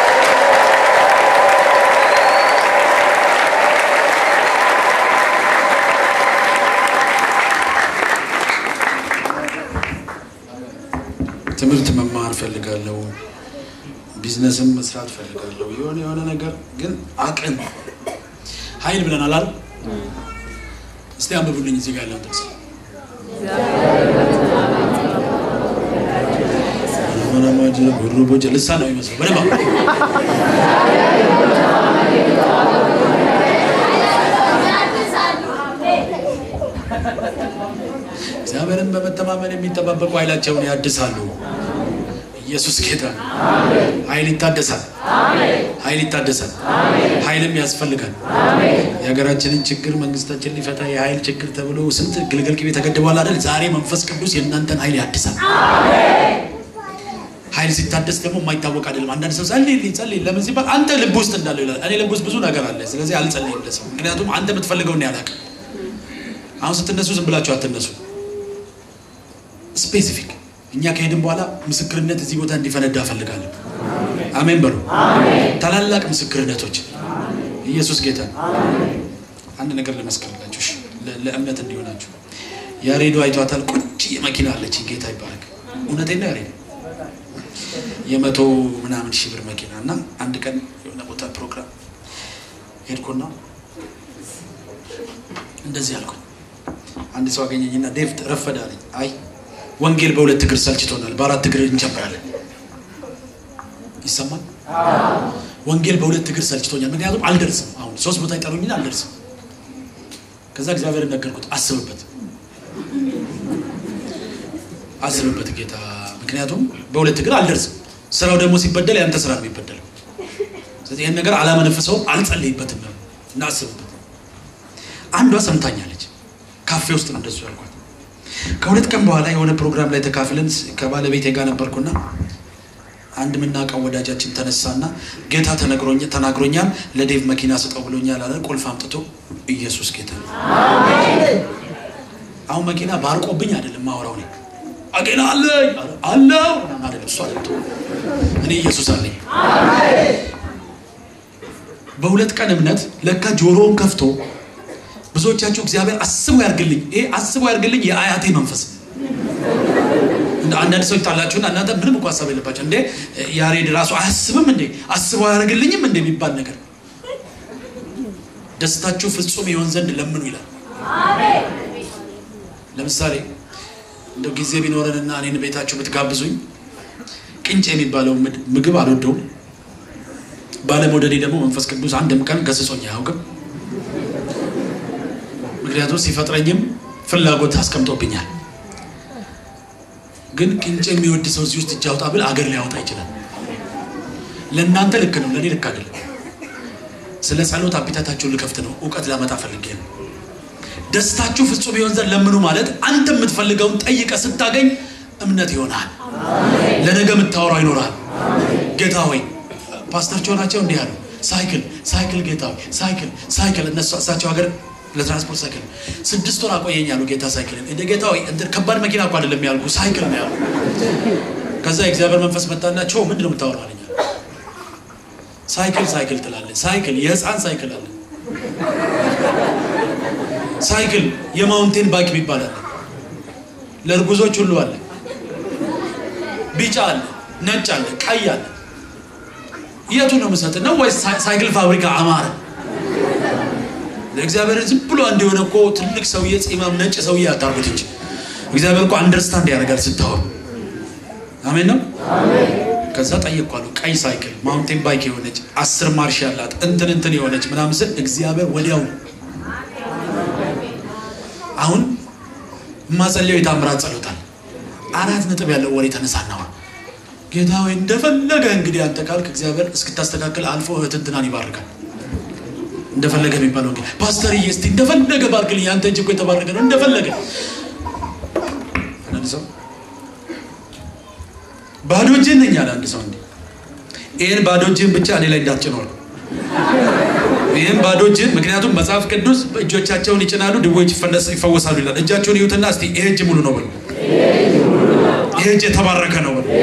ትምህርት መማር ፈልጋለሁ። ቢዝነስም መስራት ፈልጋለሁ። የሆነ የሆነ ነገር ግን አቅም ኃይል ብለናል አይደል? እስቲ አንብቡልኝ እዚህ ጋር ያለውን ጥቅስ ጉሩቦች ልሳ ነው ይመስለው በደንብ እግዚአብሔርን በመተማመን የሚጠባበቁ ኃይላቸውን ያድሳሉ። ኢየሱስ ጌታ ነው። ኃይል ይታደሳል። ኃይል ይታደሳል። ኃይልም ያስፈልጋል። የሀገራችንን ችግር መንግስታችን ሊፈታ የኃይል ችግር ተብሎ ስንት ግልገል ቅቤ ተገድቧል አይደል? ዛሬ መንፈስ ቅዱስ የእናንተን ኃይል ያድሳል። ኃይል ሲታደስ ደግሞ የማይታወቅ አይደለም። አንዳንድ ሰው ጸልይልኝ ጸልይ ለምን ሲባል አንተ ልብ ውስጥ እንዳለው ይላል። እኔ ልብ ውስጥ ብዙ ነገር አለ፣ ስለዚህ አልጸልይም ለሰው። ምክንያቱም አንተ የምትፈልገውን ያላቅ አሁን ስትነሱ ዝም ብላችሁ አትነሱ። ስፔሲፊክ እኛ ከሄድን በኋላ ምስክርነት እዚህ ቦታ እንዲፈነዳ እፈልጋለሁ። አሜን በሉ። ታላላቅ ምስክርነቶች ኢየሱስ ጌታ ነው። አንድ ነገር ልመስክርላችሁ እሺ፣ ለእምነት እንዲሆናችሁ። ያሬዶ አይቷታል። ቁጭ መኪና አለችኝ። ጌታ ይባረክ። እውነቴን ነው ያሬዶ የመቶ ምናምን ሺህ ብር መኪና እና አንድ ቀን የሆነ ቦታ ፕሮግራም ሄድኩና እንደዚህ አልኩኝ። አንድ ሰው አገኘኝና ዴቭ ረፈደ አለኝ። አይ ወንጌል በሁለት እግር ሰልችቶናል፣ በአራት እግር እንጀምራለን። ይሰማል። ወንጌል በሁለት እግር ሰልችቶኛል፣ ምክንያቱም አልደርስም። አሁን ሶስት ቦታ ይጠሩኝና አልደርስም። ከዛ እግዚአብሔር ነገርኩት፣ አስብበት፣ አስብበት ጌታ፣ ምክንያቱም በሁለት እግር አልደርስም። ስራው ደግሞ ሲበደል ያንተ ስራ ነው የሚበደለው። ስለዚህ ይህን ነገር አላመነፍሰውም፣ አልጸልይበትም ነው እና አስብበት። አንዷ ሰምታኛለች። ካፌ ውስጥ ነው እንደሱ ያልኳት። ከሁለት ቀን በኋላ የሆነ ፕሮግራም ላይ ተካፍለን ከባለቤቴ ጋር ነበርኩና አንድ የምናውቀው ወዳጃችን ተነሳና ጌታ ተናግሮኛል፣ ለዴቭ መኪና ስጠው ብሎኛል አለ። ቁልፍ አምጥቶ ኢየሱስ ጌታ ነው። አሁን መኪና ባርቆብኝ አይደለም ማወራው እኔ አገና አለኝ አለው አይደለም እሱ አለ እኔ ኢየሱስ አለኝ። በሁለት ቀን እምነት ለካ ጆሮውን ከፍቶ ብዙዎቻችሁ እግዚአብሔር አስቦ ያርግልኝ፣ ይሄ አስቦ ያርግልኝ የአያቴ መንፈስ አንዳንድ ሰው ይጣላችሁና እናንተ ምንም እኮ ሀሳብ የለባቸው እንዴ ያሬድ ራሱ አያስብም እንዴ አስቦ አያደርግልኝም እንዴ የሚባል ነገር ደስታችሁ ፍጹም ይሆን ዘንድ ለምኑ ይላል። ለምሳሌ እንደው ጊዜ ቢኖረንና እኔን ቤታችሁ ብትጋብዙኝ ቅንጭ የሚባለው ምግብ አልወደውም። ባለመውደዴ ደግሞ መንፈስ ቅዱስ አንድም ቀን ገስጾኝ አያውቅም። ምክንያቱም ሲፈጥረኝም ፍላጎት አስቀምጦብኛል። ግን ቅንጭ የሚወድ ሰው እዚህ ውስጥ እጅ አውጣ ብል አገር ሊያወጣ ይችላል። ለእናንተ ልክ ነው፣ ለእኔ ልክ አይደለም። ስለ ጸሎት አፒታታችሁን ልከፍት ነው፣ እውቀት ላመጣ ፈልጌ ነው። ደስታችሁ ፍጹም ይሆን ዘንድ ለምኑ ማለት አንተ የምትፈልገውን ጠይቀ ስታገኝ እምነት ይሆናል። ለነገ የምታወራው ይኖራል። ጌታ ሆይ ፓስተር ናቸው እንዲህ ያሉ ሳይክል ሳይክል ጌታ ሆይ ሳይክል ሳይክል እነሱ እሳቸው ሀገር ለትራንስፖርት ሳይክል ስድስት ወር አቆየኝ ያሉ ጌታ ሳይክልን እንደ ጌታ ሆይ እንትን ከባድ መኪና እኮ አይደለም ያልኩ ሳይክል ነው ያሉ። ከዛ የእግዚአብሔር መንፈስ መጣና ቸው ምንድን ነው የምታወራው አለኝ። ሳይክል ሳይክል ትላለህ። ሳይክል የህፃን ሳይክል አለ። ሳይክል የማውንቴን ባይክ የሚባል አለ። ለእርጉዞች ሁሉ አለ። ቢጫ አለ፣ ነጭ አለ፣ ቀይ አለ። የቱ ነው የምሰጥ ነው ወይስ ሳይክል ፋብሪካ አማረ? ለእግዚአብሔር ዝም ብሎ እንደሆነ እኮ ትልቅ ሰውዬ ፂማም ነጭ ሰውዬ አታርጉት እንጂ እግዚአብሔር እኮ አንደርስታንድ ያደርጋል ስታወሩ። አሜን ነው። ከዛ ጠየኳሉ ቀይ ሳይክል ማውንቴን ባይክ የሆነች አስር ማርሽ ያላት እንትን እንትን የሆነች ምናምን ስል እግዚአብሔር ወዲያው አሁን የማጸልየው የታምራት ጸሎታል አራት ነጥብ ያለው ወሬ ተነሳና ጌታ ወይ እንደፈለገ እንግዲህ አንተ ካልክ እግዚአብሔር እስክታስተካክል አልፎ እህት እንትናን ይባርካል። እንደፈለገ የሚባለው እንግዲህ ፓስተርዬ እስቲ እንደፈለገ ባርክልኝ፣ አንተ እጅ እኮ የተባረከ ነው። እንደፈለገ አንድ ሰው ባዶ እጅን ነኝ አለ አንድ ሰው እንዲህ ይህን ባዶ እጅን ብቻ እኔ ላይ እንዳትጭኖር ይህም ባዶ እጅን ምክንያቱም መጽሐፍ ቅዱስ እጆቻቸውን ይጭናሉ ድዌዎች ይፈወሳሉ ይላል። እጃቸውን ይዩትና እስቲ ይሄ እጅ ሙሉ ነው በሉ። ይሄ እጅ የተባረከ ነው በሉ።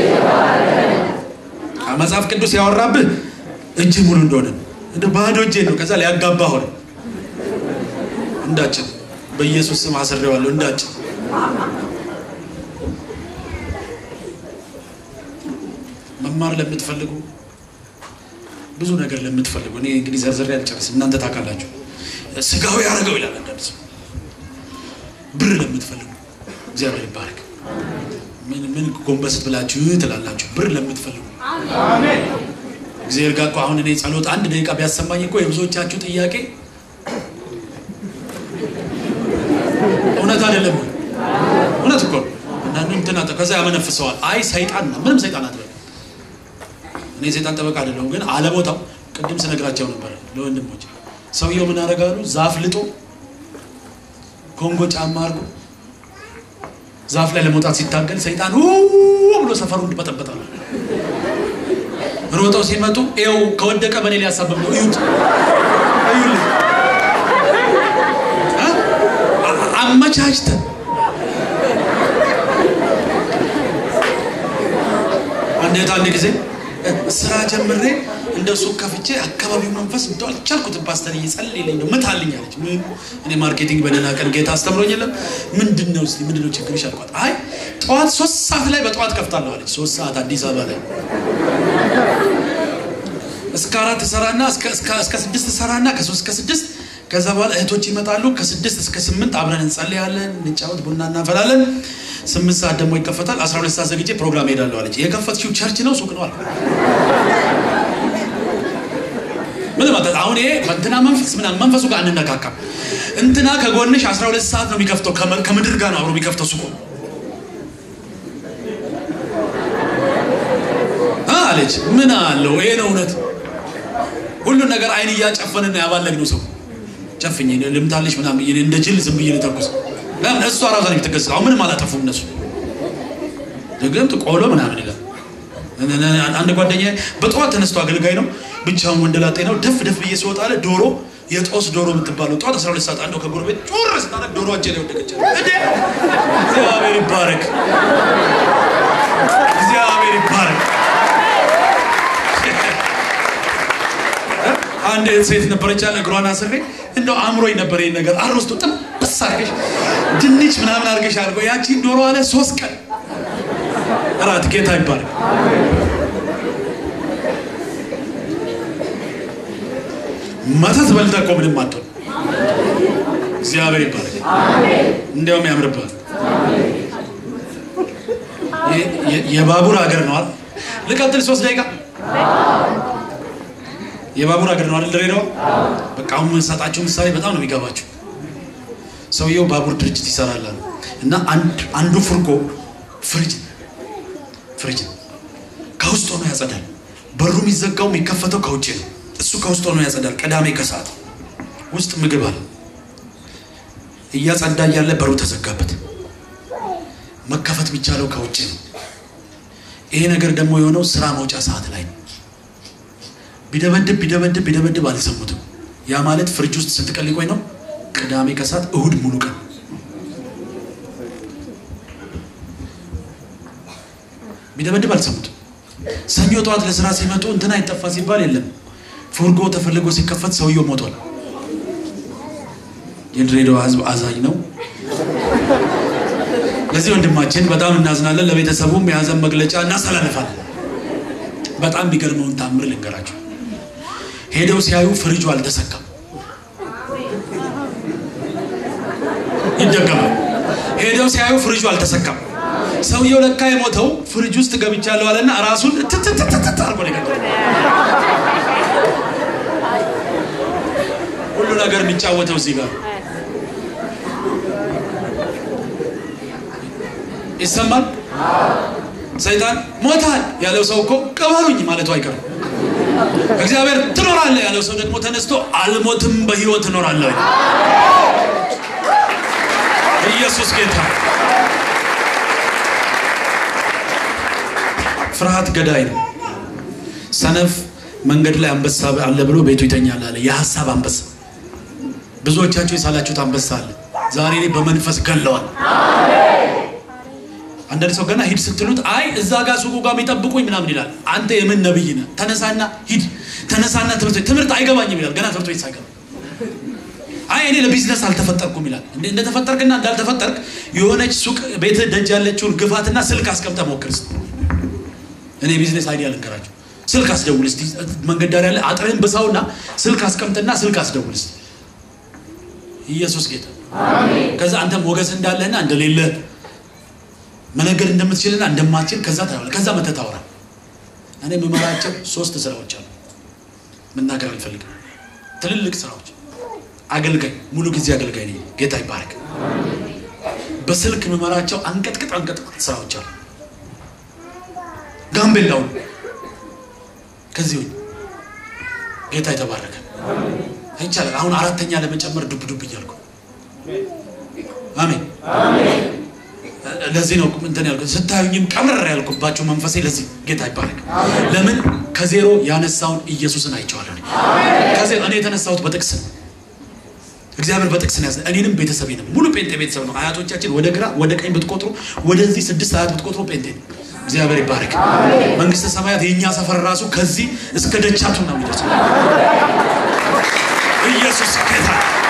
መጽሐፍ ቅዱስ ያወራብህ እጅ ሙሉ እንደሆነ እንደ ባዶ እጄ ነው። ከዛ ሊያጋባ ሆነ። እንዳችን በኢየሱስ ስም አስሬዋለሁ። እንዳችን መማር ለምትፈልጉ ብዙ ነገር ለምትፈልጉ እኔ እንግዲህ ዘርዘር ያልጨርስ እናንተ ታውቃላችሁ። ስጋዊ ያደረገው ይላል አንዳንድ ሰው። ብር ለምትፈልጉ እግዚአብሔር ይባረክ። ምን ምን ጎንበስት ብላችሁ ትላላችሁ? ብር ለምትፈልጉ እግዚአብሔር ጋር እኮ አሁን እኔ ጸሎት አንድ ደቂቃ ቢያሰማኝ እኮ የብዙዎቻችሁ ጥያቄ እውነት አይደለም። እውነት እኮ እና እንትን ከዛ ያመነፍሰዋል። አይ ሰይጣን ነው። ምንም ሰይጣን አትበል። እኔ ሰይጣን ጠበቃ አይደለሁም፣ ግን አለቦታው ቅድም ስነግራቸው ነበር ለወንድሞች። ሰውየው ምን አደርጋሉ? ዛፍ ልጦ ኮንጎ ጫማ አድርጎ ዛፍ ላይ ለመውጣት ሲታገል ሰይጣን ብሎ ሰፈሩ እንድበጠበጣል። ሮጠው ሲመጡ ይኸው ከወደቀ በኔ ሊያሳብብ ነው። እዩት፣ እዩልኝ አመቻችተን አንዴት አንድ ጊዜ ስራ ጀምሬ እንደ ሱቅ ከፍቼ አካባቢው መንፈስ እንደው አልቻልኩትም። ፓስተር እየጸለይልኝ ነው ምታልኝ አለች። ምን እኔ ማርኬቲንግ በደህና ቀን ጌታ አስተምሮኝ የለም ምንድን ነው እስኪ ምንድን ነው ችግርሽ አልኳት። አይ ጠዋት ሶስት ሰዓት ላይ በጠዋት ከፍታለሁ አለች። ሶስት ሰዓት አዲስ አበባ ላይ እስከ አራት ሰራና እስከ ስድስት ሰራና ከሶስት እስከ ስድስት ከዛ በኋላ እህቶች ይመጣሉ። ከስድስት እስከ ስምንት አብረን እንጸልያለን፣ እንጫወት፣ ቡና እናፈላለን። ስምንት ሰዓት ደግሞ ይከፈታል። አስራ ሁለት ሰዓት ዘግቼ ፕሮግራም ሄዳለሁ አለች። የከፈትሽው ቸርች ነው ሱቅ ነው አልኩ። ምን ማለት አሁን ይሄ እንትና መንፈስ ምናምን መንፈሱ ጋር አንነካካም። እንትና ከጎንሽ አስራ ሁለት ሰዓት ነው የሚከፍተው፣ ከምድር ጋር ነው አብሮ የሚከፍተው ሱቁ አለች። ምን አለው? ይሄ ነው እውነት። ሁሉን ነገር አይን እያጨፈንና ያባለግነው ሰው ጨፍኝ ልምታለች ምናምን ብዬ እንደ ጅል ዝም ብዬ ልተኩስ። ለምን እሷ ራሷ ነው የምትገስጸው። አሁን ምንም አላጠፉም እነሱ። ደግም ቆሎ ምናምን ይላል። አንድ ጓደኛ በጠዋት ተነስቶ አገልጋይ ነው፣ ብቻውን ወንደላጤ ነው። ደፍ ደፍ ብዬ ስወጣ አለ ዶሮ የጦስ ዶሮ የምትባለው ጠዋት 12 ሰዓት አንዱ ከጎረቤት ጮር ስታደርግ ዶሮ እጄ ላይ ወደቀች። እንዴ እግዚአብሔር ይባረክ፣ እግዚአብሔር ይባረክ። አንድ ሴት ነበረች አለ እግሯን አስሬ እንደው አእምሮኝ ነበር ይሄን ነገር አሮስቶ ጥብስ አድርገሽ ድንች ምናምን አድርገሽ አድርገው ያቺን ዶሮ አለ ሶስት ቀን እራት ጌታ ይባላል። መተት በልተህ እኮ ምንም አትሆን። እግዚአብሔር ይባላል። እንዲያውም ያምርብሃል። የባቡር ሀገር ነው አይደል? ልቀጥል ሶስት ደቂቃ የባቡር ሀገር ነው አይደል? ድሬዳዋ በቃ አሁን የምንሰጣቸው ምሳሌ በጣም ነው የሚገባቸው። ሰውየው ባቡር ድርጅት ይሰራል እና አንዱ ፍርጎ ፍሪጅ ፍሪጅ ከውስጥ ሆኖ ያጸዳል። በሩ የሚዘጋው የሚከፈተው ከውጭ ነው። እሱ ከውስጥ ሆኖ ያጸዳል። ቅዳሜ ከሰዓት ውስጥ ምግብ አለ። እያጸዳ እያለ በሩ ተዘጋበት። መከፈት የሚቻለው ከውጭ ነው። ይሄ ነገር ደግሞ የሆነው ስራ መውጫ ሰዓት ላይ ነው። ቢደበድብ ቢደበድብ ቢደበድብ አልሰሙትም። ያ ማለት ፍሪጅ ውስጥ ስንት ቀን ሊቆይ ነው? ቅዳሜ ከሰዓት እሁድ ሙሉ ቀን ቢደበድብ አልሰሙትም። ሰኞ ጠዋት ለስራ ሲመጡ እንትና አይጠፋ ሲባል የለም። ፉርጎ ተፈልጎ ሲከፈት ሰውየው ሞቷል። የድሬዳዋ ሕዝብ አዛኝ ነው። ለዚህ ወንድማችን በጣም እናዝናለን። ለቤተሰቡም የሀዘን መግለጫ እናስተላልፋለን። በጣም የሚገርመውን ታምር ልንገራቸው። ሄደው ሲያዩ ፍሪጁ አልተሰካም። ይደገማል። ሄደው ሲያዩ ፍሪጁ አልተሰካም። ሰውየው ለካ የሞተው ፍሪጅ ውስጥ ገብቻለሁ አለና ራሱን ትትትትት አርጎ ነው የገባው። ሁሉ ነገር የሚጫወተው እዚህ ጋር ይሰማል። ሰይጣን ሞታል ያለው ሰው እኮ ቅበሩኝ ማለቱ አይቀርም። እግዚአብሔር ትኖራለህ ያለው ሰው ደግሞ ተነስቶ አልሞትም በህይወት እኖራለሁ። ኢየሱስ ጌታ። ፍርሃት ገዳይ ነው። ሰነፍ መንገድ ላይ አንበሳ አለ ብሎ ቤቱ ይተኛል አለ። የሀሳብ አንበሳ። ብዙዎቻችሁ የሳላችሁት አንበሳ አለ። ዛሬ እኔ በመንፈስ ገለዋል። አንዳንድ ሰው ገና ሂድ ስትሉት አይ እዛ ጋር ሱቁ ጋር የሚጠብቁኝ ምናምን ይላል። አንተ የምን ነብይ ነህ? ተነሳና ሂድ፣ ተነሳና ትምህርት ቤት ትምህርት አይገባኝም ይላል። ገና ትምህርት ቤት ሳይገባ አይ እኔ ለቢዝነስ አልተፈጠርኩም ይላል። እንደተፈጠርክና እንዳልተፈጠርክ የሆነች ሱቅ ቤት ደጅ ያለችውን ግፋትና ስልክ አስቀምጠ ሞክር እስቲ። እኔ ቢዝነስ አይዲያ ልንገራችሁ። ስልክ አስደውል እስቲ። መንገድ ዳር ያለ አጥርህን ብሳውና ስልክ አስቀምጥና ስልክ አስደውል እስቲ። ኢየሱስ ጌታ። ከዛ አንተም ሞገስ እንዳለህና እንደሌለ መነገድ እንደምትችልና እንደማትችል ከዛ ታየዋለህ። ከዛ መተህ ታወራ። እኔ የምመራቸው ሶስት ስራዎች አሉ። መናገር አልፈልግም። ትልልቅ ስራዎች አገልጋይ ሙሉ ጊዜ አገልጋይ ነኝ። ጌታ ይባረክ። በስልክ የምመራቸው አንቀጥቅጥ አንቀጥቅጥ ስራዎች አሉ። ጋምቤላውን ከዚህ ወይ ጌታ የተባረከ ይቻላል። አሁን አራተኛ ለመጨመር ዱብ ዱብ እያልኩ አሜን። ለዚህ ነው እንትን ያልኩት ስታዩኝም ቀምረር ያልኩባቸው መንፈሴ ለዚህ ጌታ ይባረክ። ለምን ከዜሮ ያነሳውን ኢየሱስን አይቼዋለሁ። ከዜሮ እኔ የተነሳሁት በጥቅስ ነው። እግዚአብሔር በጥቅስ ነው ያዘ። እኔንም ቤተሰቤንም ሙሉ ጴንጤ ቤተሰብ ነው። አያቶቻችን ወደ ግራ ወደ ቀኝ ብትቆጥሩ ወደዚህ ስድስት አያት ብትቆጥሩ ጴንጤ ነው። እግዚአብሔር ይባረክ። መንግስተ ሰማያት የእኛ ሰፈር ራሱ ከዚህ እስከ ደቻቱ ነው የሚደርሰው። ኢየሱስ ጌታ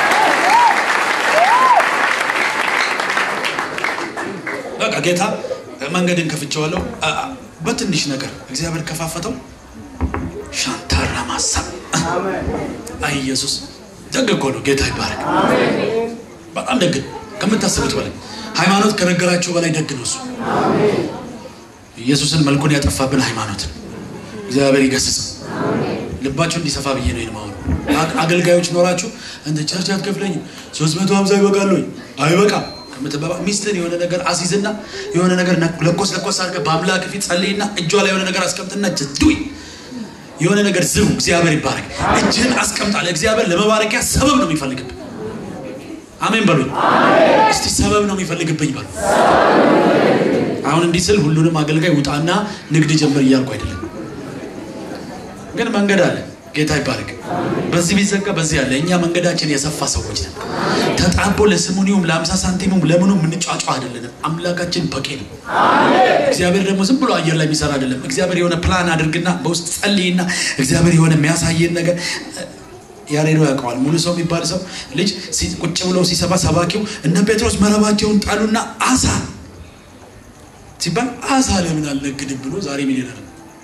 በቃ ጌታ መንገድን ከፍቼዋለሁ። በትንሽ ነገር እግዚአብሔር ከፋፈተው ሻንታራ ማሳብ አይ ኢየሱስ ደግ እኮ ነው። ጌታ ይባረክ። በጣም ደግ ከምታስቡት በላይ ሃይማኖት ከነገራችሁ በላይ ደግ ነው እሱ። ኢየሱስን መልኩን ያጠፋብን ሃይማኖት እግዚአብሔር ይገስጽ። ልባችሁ እንዲሰፋ ብዬ ነው ይልማው አገልጋዮች ኖራችሁ እንደ ቸርች አትከፍለኝም ሶስት መቶ ሀምሳ ይበቃል ወይ አይበቃም ከምትበባ ሚስትን የሆነ ነገር አስይዝና የሆነ ነገር ለኮስ ለኮስ አድርገህ በአምላክ ፊት ጸልይና እጇ ላይ የሆነ ነገር አስቀምጥና ጅዱይ የሆነ ነገር ዝሩ። እግዚአብሔር ይባረክ። እጅህን አስቀምጣለ። እግዚአብሔር ለመባረኪያ ሰበብ ነው የሚፈልግብህ። አሜን በሉኝ እስቲ። ሰበብ ነው የሚፈልግብኝ በሉ። አሁን እንዲህ ስል ሁሉንም አገልጋይ ውጣና ንግድ ጀምር እያልኩ አይደለም፣ ግን መንገድ አለ። ጌታ ይባረክ። በዚህ ቢዘጋ በዚህ አለ። እኛ መንገዳችን የሰፋ ሰዎች ነን። ተጣቦ ለስሙኒውም ለአምሳ ሳንቲሙም ለምኑ የምንጫጫ አይደለንም። አምላካችን በቂ ነው። እግዚአብሔር ደግሞ ዝም ብሎ አየር ላይ የሚሰራ አይደለም። እግዚአብሔር የሆነ ፕላን አድርግና በውስጥ ጸልይና እግዚአብሔር የሆነ የሚያሳየን ነገር ያሬዶ ያውቀዋል። ሙሉ ሰው የሚባል ሰው ልጅ ቁጭ ብለው ሲሰባ ሰባኪው እነ ጴጥሮስ መረባቸውን ጣሉና አሳ ሲባል አሳ ለምን አልነግድም ብሎ ዛሬ ሚሊዮነር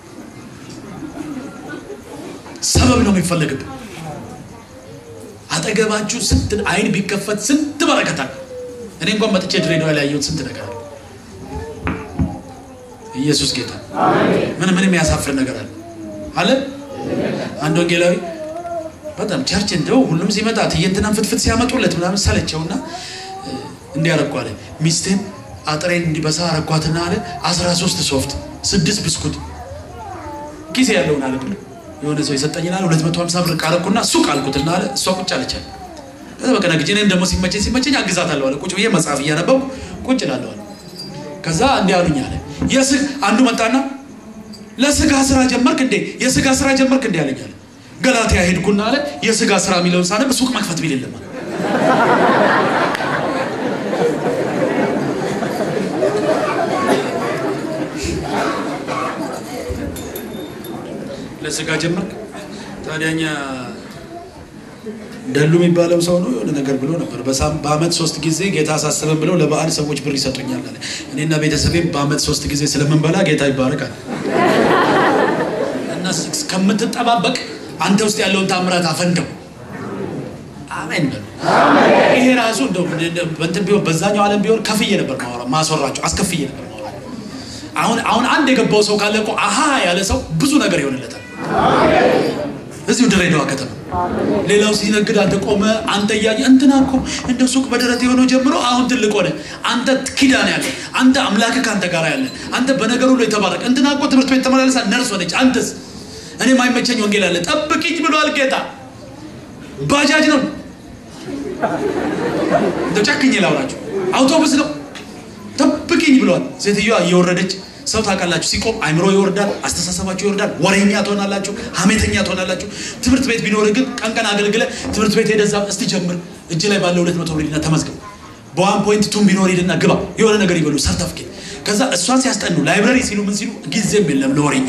ሰበብ ነው የሚፈለግብን። አጠገባችሁ ስንት አይን ቢከፈት ስንት በረከታል። እኔ እንኳን መጥቼ ድሬዳዋ ላይ ያየሁት ስንት ነገር አለ። ኢየሱስ ጌታ። ምን ምንም ያሳፍር ነገር አለ አለ። አንድ ወንጌላዊ በጣም ቸርች እንደው ሁሉም ሲመጣ ትየንትናን ፍትፍት ሲያመጡለት ምናምን ሰለቸውና እንዲያረኩ አለ። ሚስቴን አጥሬን እንዲበሳ አረኳትና አለ አስራ ሶስት ሶፍት ስድስት ብስኩት ጊዜ ያለውን አለ ብሎ የሆነ ሰው የሰጠኝን አለ ሁለት መቶ ሀምሳ ብር ቃረኩና ሱቅ አልኩትና አለ እሷ ቁጭ አለቻል። ከዛ በቃ ነግጄ እኔም ደግሞ ሲመቸኝ ሲመቸኝ አግዛታለሁ አለ። ቁጭ ብዬ መጽሐፍ እያነበብኩ ቁጭ እላለሁ አለ። ከዛ እንዲህ አሉኝ አለ የስግ አንዱ መጣና ለስጋ ስራ ጀመርክ እንዴ? የስጋ ስራ ጀመርክ እንዴ አለኝ አለ። ገላትያ ሄድኩና አለ የስጋ ስራ የሚለውን ሳነብ ሱቅ መክፈት ቢል የለም አለ። ለስጋ ጀመርክ ታዲያኛ ደሉ የሚባለው ሰው ነው የሆነ ነገር ብሎ ነበር። በአመት ሶስት ጊዜ ጌታ አሳስበን ብለው ለበዓል ሰዎች ብር ይሰጡኛል አለ። እኔና ቤተሰቤም በአመት ሶስት ጊዜ ስለምንበላ ጌታ ይባረካል። እና ከምትጠባበቅ አንተ ውስጥ ያለውን ታምራት አፈንደው። አሜን በሉ። ይሄ ራሱ እንደው በእንትን ቢሆን በዛኛው ዓለም ቢሆን ከፍዬ ነበር ማወራ ማስወራቸው አስከፍዬ ነበር ማወራ አሁን አሁን አንድ የገባው ሰው ካለ እኮ አሃ ያለ ሰው ብዙ ነገር ይሆንለታል። እዚሁ ድሬዳዋ ከተማ ሌላው ሲነግድ አንተ ቆመ አንተ እያየ እንትና እኮ እንደ ሱቅ በደረት የሆነው ጀምሮ አሁን ትልቅ ሆነ። አንተ ኪዳን ያለ አንተ አምላክ ከአንተ ጋር ያለ አንተ በነገር ሁሉ የተባረክ እንትና እኮ ትምህርት ቤት ተመላለሳ ነርስ ሆነች። አንተስ እኔ ማይመቸኝ ወንጌል አለ ጠብቅኝ ብሏል ጌታ። ባጃጅ ነው እንደው ጨክኝ ላውራችሁ፣ አውቶቡስ ነው ጠብቅኝ ብሏል። ሴትዮዋ እየወረደች ሰው ታውቃላችሁ፣ ሲቆም አይምሮ ይወርዳል፣ አስተሳሰባችሁ ይወርዳል፣ ወሬኛ ትሆናላችሁ፣ ሀሜተኛ ትሆናላችሁ። ትምህርት ቤት ቢኖር ግን ቀን ቀን አገልግለ ትምህርት ቤት ሄደዛ እስቲ ጀምር እጅ ላይ ባለ ሁለት መቶ ብር ሂድና ተመዝገብ። በዋን ፖይንት ቱም ቢኖር ሂድና ግባ የሆነ ነገር ይበሉ ሰርተፍኬት። ከዛ እሷን ሲያስጠኑ ላይብረሪ ሲሉ ምን ሲሉ ጊዜም የለም ለወሬኛ።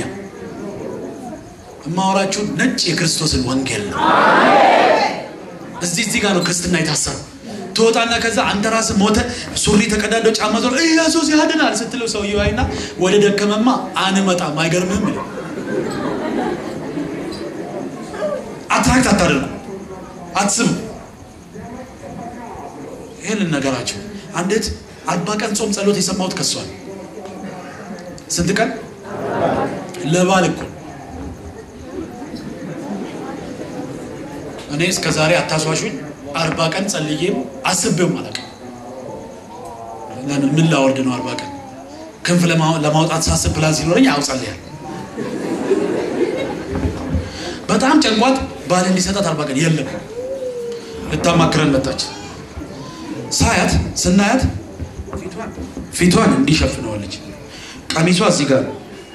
እማወራችሁ ነጭ የክርስቶስን ወንጌል ነው። እዚህ እዚህ ጋር ነው ክርስትና የታሰረው። ትወጣና ከዛ አንተ ራስህ ሞተ ሱሪ ተቀዳዶ ጫማ ዞር ኢየሱስ ያድናል ስትለው ሰውየው አይና ወደ ደከመማ አንመጣም አይገርምህም ይለው። አትራክት አታደርጉ አትስሙ። ይህን ልነገራቸው። አንዲት አርባ ቀን ጾም ጸሎት የሰማሁት ከሷል። ስንት ቀን ለባል እኮ እኔ እስከ ዛሬ አታስዋሹኝ አርባ ቀን ጸልዬም አስቤውም አላውቅም። ምን ላወርድ ነው አርባ ቀን ክንፍ ለማውጣት ሳስብ ፕላን ሲኖረኝ አው ጸልያለሁ። በጣም ጨንቋት ባል እንዲሰጣት አርባ ቀን የለም ልታማክረን መጣች። ሳያት ስናያት ፊቷን እንዲሸፍነዋለች። ቀሚሷ እዚህ ጋር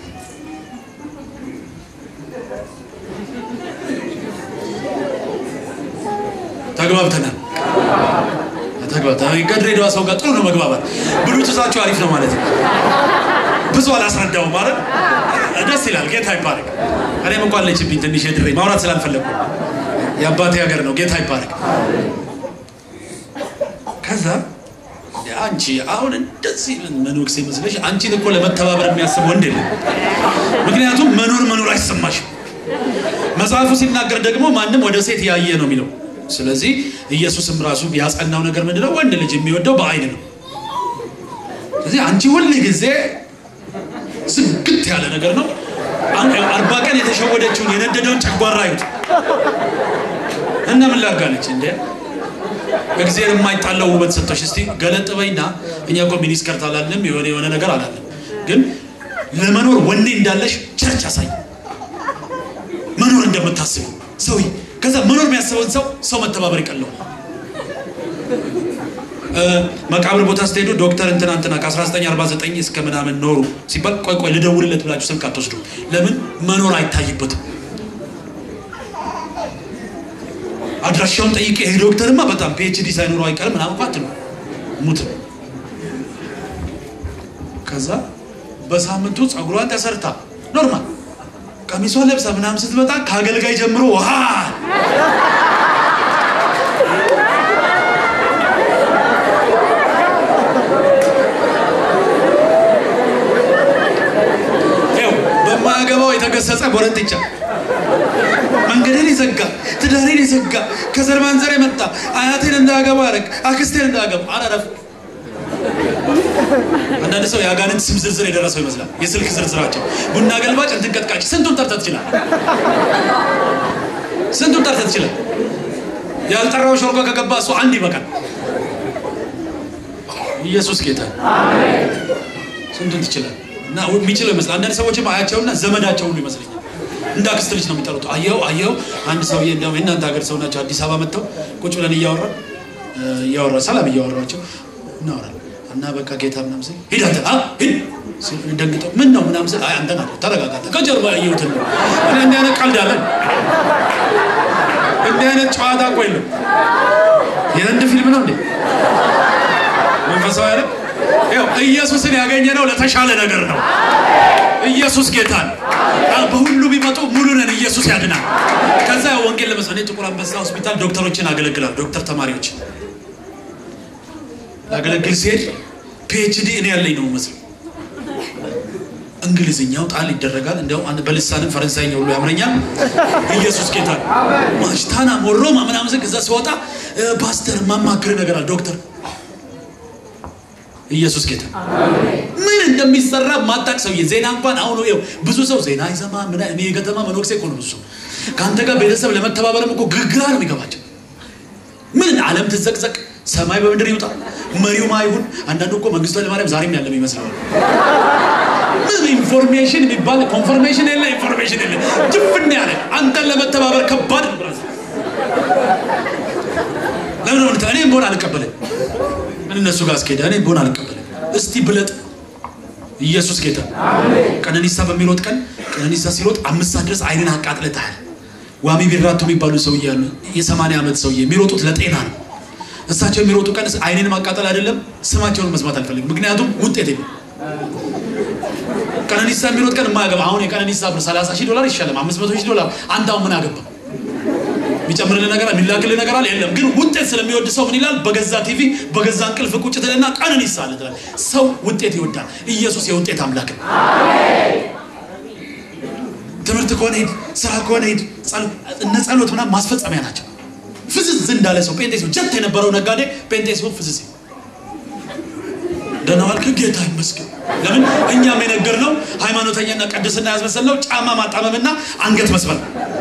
ተግባብተናል። ተግባብተናል። ከድሬዳዋ ሰው ጋር ጥሩ ነው መግባባት። ብሉቱሳችሁ አሪፍ ነው ማለት ነው። ብዙ አላስረዳውም ማለት ደስ ይላል። ጌታ ይባረክ። እኔም እንኳን ለችብኝ ትንሽ የድሬ ማውራት ስላልፈለጉ የአባቴ ሀገር ነው። ጌታ ይባረክ። ከዛ አንቺ አሁን እንደዚህ መኖክሴ መስለሽ አንቺን እኮ ለመተባበር የሚያስብ ወንድ የለም። ምክንያቱም መኖር መኖር አይሰማሽም። መጽሐፉ ሲናገር ደግሞ ማንም ወደ ሴት ያየ ነው የሚለው ስለዚህ ኢየሱስም ራሱ ያጸናው ነገር ምንድነው? ወንድ ልጅ የሚወደው በአይን ነው። ስለዚህ አንቺ ሁል ጊዜ ዝግት ያለ ነገር ነው። አርባ ቀን የተሸወደችውን የነደደውን ጨጓራ ይሁት እና ምን ላርጋለች እንዴ? እግዚአብሔር የማይጣለው ውበት ሰጥቶሽ እስቲ ገለጥ በይና፣ እኛ እኮ ሚኒስከርት አላለም የሆነ የሆነ ነገር አላለም፣ ግን ለመኖር ወኔ እንዳለሽ ቸርች አሳይ፣ መኖር እንደምታስብ ሰው ከዛ መኖር የሚያስበውን ሰው ሰው መተባበር ይቀለው። መቃብር ቦታ ስትሄዱ ዶክተር እንትና እንትና ከ1949 እስከ ምናምን ኖሩ ሲባል ቆይ ቆይ ልደውልለት ብላችሁ ስልክ አትወስዱ። ለምን መኖር አይታይበትም። አድራሻውን ጠይቄ ይሄ ዶክተርማ በጣም ፒኤችዲ ሳይኖረው አይቀርም ምናምን እንኳ አትሉ ሙት። ከዛ በሳምንቱ ፀጉሯን ተሰርታ ኖርማል ቀሚሷን ለብሳ ምናምን ስትመጣ ከአገልጋይ ጀምሮ ውሃ በማያገባው የተገሰጸ ጎረንጥቻ መንገዴን የዘጋ ትዳሬን የዘጋ ከዘር ማንዘር የመጣ አያቴን እንዳያገባ ያደረግ አክስቴን እንዳያገባ አላረፍ አንዳንድ ሰው የአጋንንት ስም ዝርዝር የደረሰው ይመስላል። የስልክ ዝርዝራቸው ቡና ገልባጭ፣ እንትን ቀጥቃጭ፣ ስንቱን ጠርተህ ትችላል። ስንቱን ጠርተህ ትችላል። ያልጠራው ሾርባ ከገባ እሱ አንድ ይበቃል። ኢየሱስ ጌታ ስንቱን ትችላል። እና የሚችለው ይመስላል። አንዳንድ ሰዎችም አያቸውና ዘመዳቸው ሁሉ ይመስለኛል። እንደ አክስት ልጅ ነው የሚጠሩት። አየው አየው አንድ ሰውዬ እንደውም የእናንተ ሀገር ሰው ናቸው። አዲስ አበባ መጥተው ቁጭ ብለን እያወራን እያወራ ሰላም እያወራቸው እናወራለን እና በቃ ጌታ ምናምን ስል ሂድ አንተ አ ሂድ ደንግጠው ምን ነው ምናምን ስል አይ አንተን አለ ተረጋጋ ከጀርባ ያየሁትን ነው እኔ እንዲህ አይነት ቀልድ አለን እንዲህ አይነት ጨዋታ እኮ የለም የህንድ ፊልም ነው እንዴ መንፈሳዊ አይደል ያው ኢየሱስን ያገኘነው ለተሻለ ነገር ነው ኢየሱስ ጌታን በሁሉ ቢመጡ ሙሉ ነን ኢየሱስ ያድናል ከዛ ያው ወንጌል ለመስማት ጥቁር አንበሳ ሆስፒታል ዶክተሮችን አገለግላል ዶክተር ተማሪዎች ላገለግል ሲሄድ ፒኤችዲ እኔ ያለኝ ነው መስለው እንግሊዝኛው ጣል ይደረጋል። እንዲያውም በልሳንም ፈረንሳይኛ ሁሉ ያምረኛል። ኢየሱስ ጌታ ማሽታና ሞሮማ ምናምን ዝግ እዛ ሲወጣ ፓስተር ማማክር ነገር አለ ዶክተር ኢየሱስ ጌታ ምን እንደሚሰራ ማጣቅ ሰውዬ ዜና እንኳን አሁን ይኸው ብዙ ሰው ዜና ይሰማ ምን እኔ የከተማ መኖክሴ እኮ ነው ብዙ ሰው ከአንተ ጋር ቤተሰብ ለመተባበርም እኮ ግግራ ነው የሚገባቸው ምን ዓለም ትዘቅዘቅ ሰማይ በምድር ይውጣ መሪው ማይሁን አንዳንዱ እኮ መንግስቱ ኃይለማርያም ዛሬም ያለም ይመስለዋል ምን ኢንፎርሜሽን የሚባል ኮንፈርሜሽን የለ ኢንፎርሜሽን የለ ጅፍን ያለ አንተን ለመተባበር ከባድ ነው ብራዘር ለምን ሆነ እኔም በሆን አልቀበልም ምን እነሱ ጋር አስኬደ እኔም በሆን አልቀበልም እስቲ ብለጥ ኢየሱስ ጌታ ቀነኒሳ በሚሮጥ ቀን ቀነኒሳ ሲሮጥ አምስት ሰዓት ድረስ አይንን አቃጥለታል ዋሚ ቢራቱ የሚባሉ ሰውዬ ያሉ የሰማንያ ዓመት ሰውዬ የሚሮጡት ለጤና ነው እሳቸው የሚሮጡ ቀን አይንን ማቃጠል አይደለም ስማቸውን መስማት አልፈልግም ምክንያቱም ውጤት የለም ቀነኒሳ የሚሮጥ ቀን የማያገባ አሁን የቀነኒሳ ብር 30 ሺህ ዶላር ይሻለም 500 ሺህ ዶላር አንተ አሁን ምን አገባ የሚጨምርልህ ነገር የሚላክልህ ነገር አለ የለም ግን ውጤት ስለሚወድ ሰው ምን ይላል በገዛ ቲቪ በገዛ እንቅልፍ ቁጭ ትልና ቀነኒሳ አለ ትላል ሰው ውጤት ይወዳል ኢየሱስ የውጤት አምላክ ነው ትምህርት ከሆነ ሂድ ስራ ከሆነ ሂድ እነ ጸሎት ምናምን ማስፈጸሚያ ናቸው ፍዝዝ እንዳለ ሰው ጴንጤ ሲሆን ጀት የነበረው ነጋዴ ጴንጤ ሲሆን ፍዝዝ ደህና ዋልክ ጌታ ይመስገን ለምን እኛም የነገርነው ሃይማኖተኛና ቅድስና ያስመሰልነው ጫማ ማጣመምና አንገት መስበር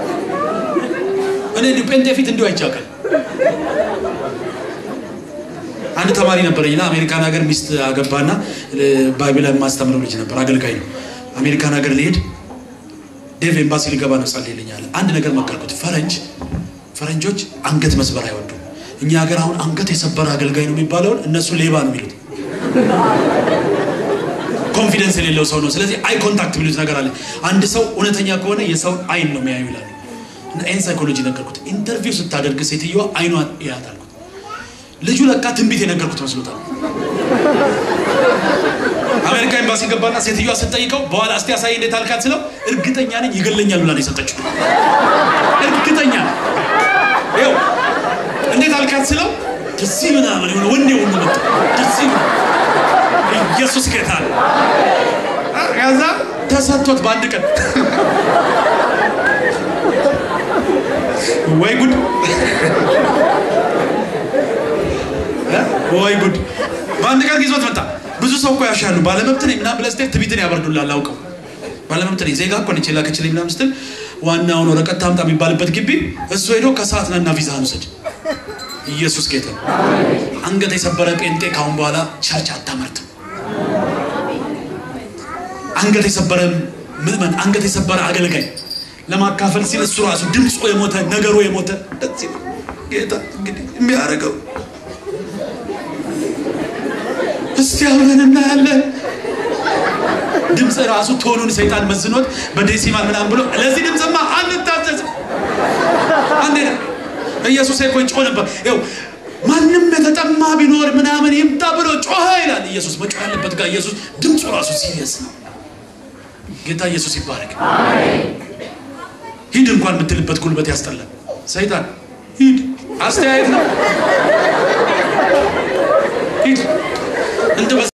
እኔ እንዲሁ ጴንጤ ፊት እንዲሁ አይቻቀል አንድ ተማሪ ነበረኝና አሜሪካን ሀገር ሚስት አገባና ባይብል የማስተምረው ልጅ ነበር አገልጋይ ነው አሜሪካን ሀገር ሊሄድ ዴቭ ኤምባሲ ሊገባ ነው ጸልይልኛል አንድ ነገር መከርኩት ፈረንጅ ፈረንጆች አንገት መስበር አይወዱም እኛ ሀገር አሁን አንገት የሰበረ አገልጋይ ነው የሚባለውን እነሱ ሌባ ነው የሚሉት ኮንፊደንስ የሌለው ሰው ነው ስለዚህ አይ ኮንታክት የሚሉት ነገር አለ አንድ ሰው እውነተኛ ከሆነ የሰውን አይን ነው የሚያዩ ይላሉ እና ይህን ሳይኮሎጂ ነገርኩት ኢንተርቪው ስታደርግ ሴትዮዋ አይኗን እያት አልኩት ልጁ ለካ ትንቢት የነገርኩት መስሎታል አሜሪካ ኤምባሲ ገባና ሴትዮዋ ስትጠይቀው በኋላ እስቲ ያሳይ እንዴት አልካት ስለው እርግጠኛ ነኝ ይገለኛል ብላ ነው የሰጠችው እርግጠኛ ነኝ ይኸው እንዴት አልካት ስለው ደስ ምናምን የሆነ ወንዴ ሁሉ መጣ ደስ ኢየሱስ ጌታ ነው ከዛ ተሰጥቶት በአንድ ቀን ወይ ጉድ ወይ ጉድ በአንድ ቀን ይዞት መጣ ብዙ ሰው እኮ ያሻሉ ባለመብት ነኝ ምናምን ብለህ ስትሄድ ትቢትን ያበርዱላል አውቀው ባለመብት ነኝ ዜጋ እኮ ነች የላከችልኝ ምናምን ስትል ዋናውን ወረቀት ታምጣ የሚባልበት ግቢ እሱ ሄዶ ከሰዓት ነና ቪዛህን ውሰድ ኢየሱስ ጌታ አንገት የሰበረ ጴንጤ ካሁን በኋላ ቸርች አታመርትም አንገት የሰበረ ምእመን አንገት የሰበረ አገልጋይ ለማካፈል ሲል እሱ ራሱ ድምፁ የሞተ ነገሩ የሞተ እንደዚህ ጌታ እንግዲህ የሚያደርገው እስቲ አብረን እናያለን ድምፅ ራሱ ቶኑን ሰይጣን መዝኖት በዴሲማል ምናምን ብሎ ለዚህ ድምፅማ አንታዘዝም አንዴ ኢየሱስ እኮ ጮህ ነበር ይኸው ማንም የተጠማ ቢኖር ምናምን ይምጣ ብሎ ጮኸ ይላል ኢየሱስ መጮህ ያለበት ጋር ኢየሱስ ድምፁ ራሱ ሲሪየስ ነው ጌታ ኢየሱስ ይባረክ ሂድ እንኳን የምትልበት ጉልበት ያስጠላል ሰይጣን ሂድ አስተያየት ነው ሂድ እንደ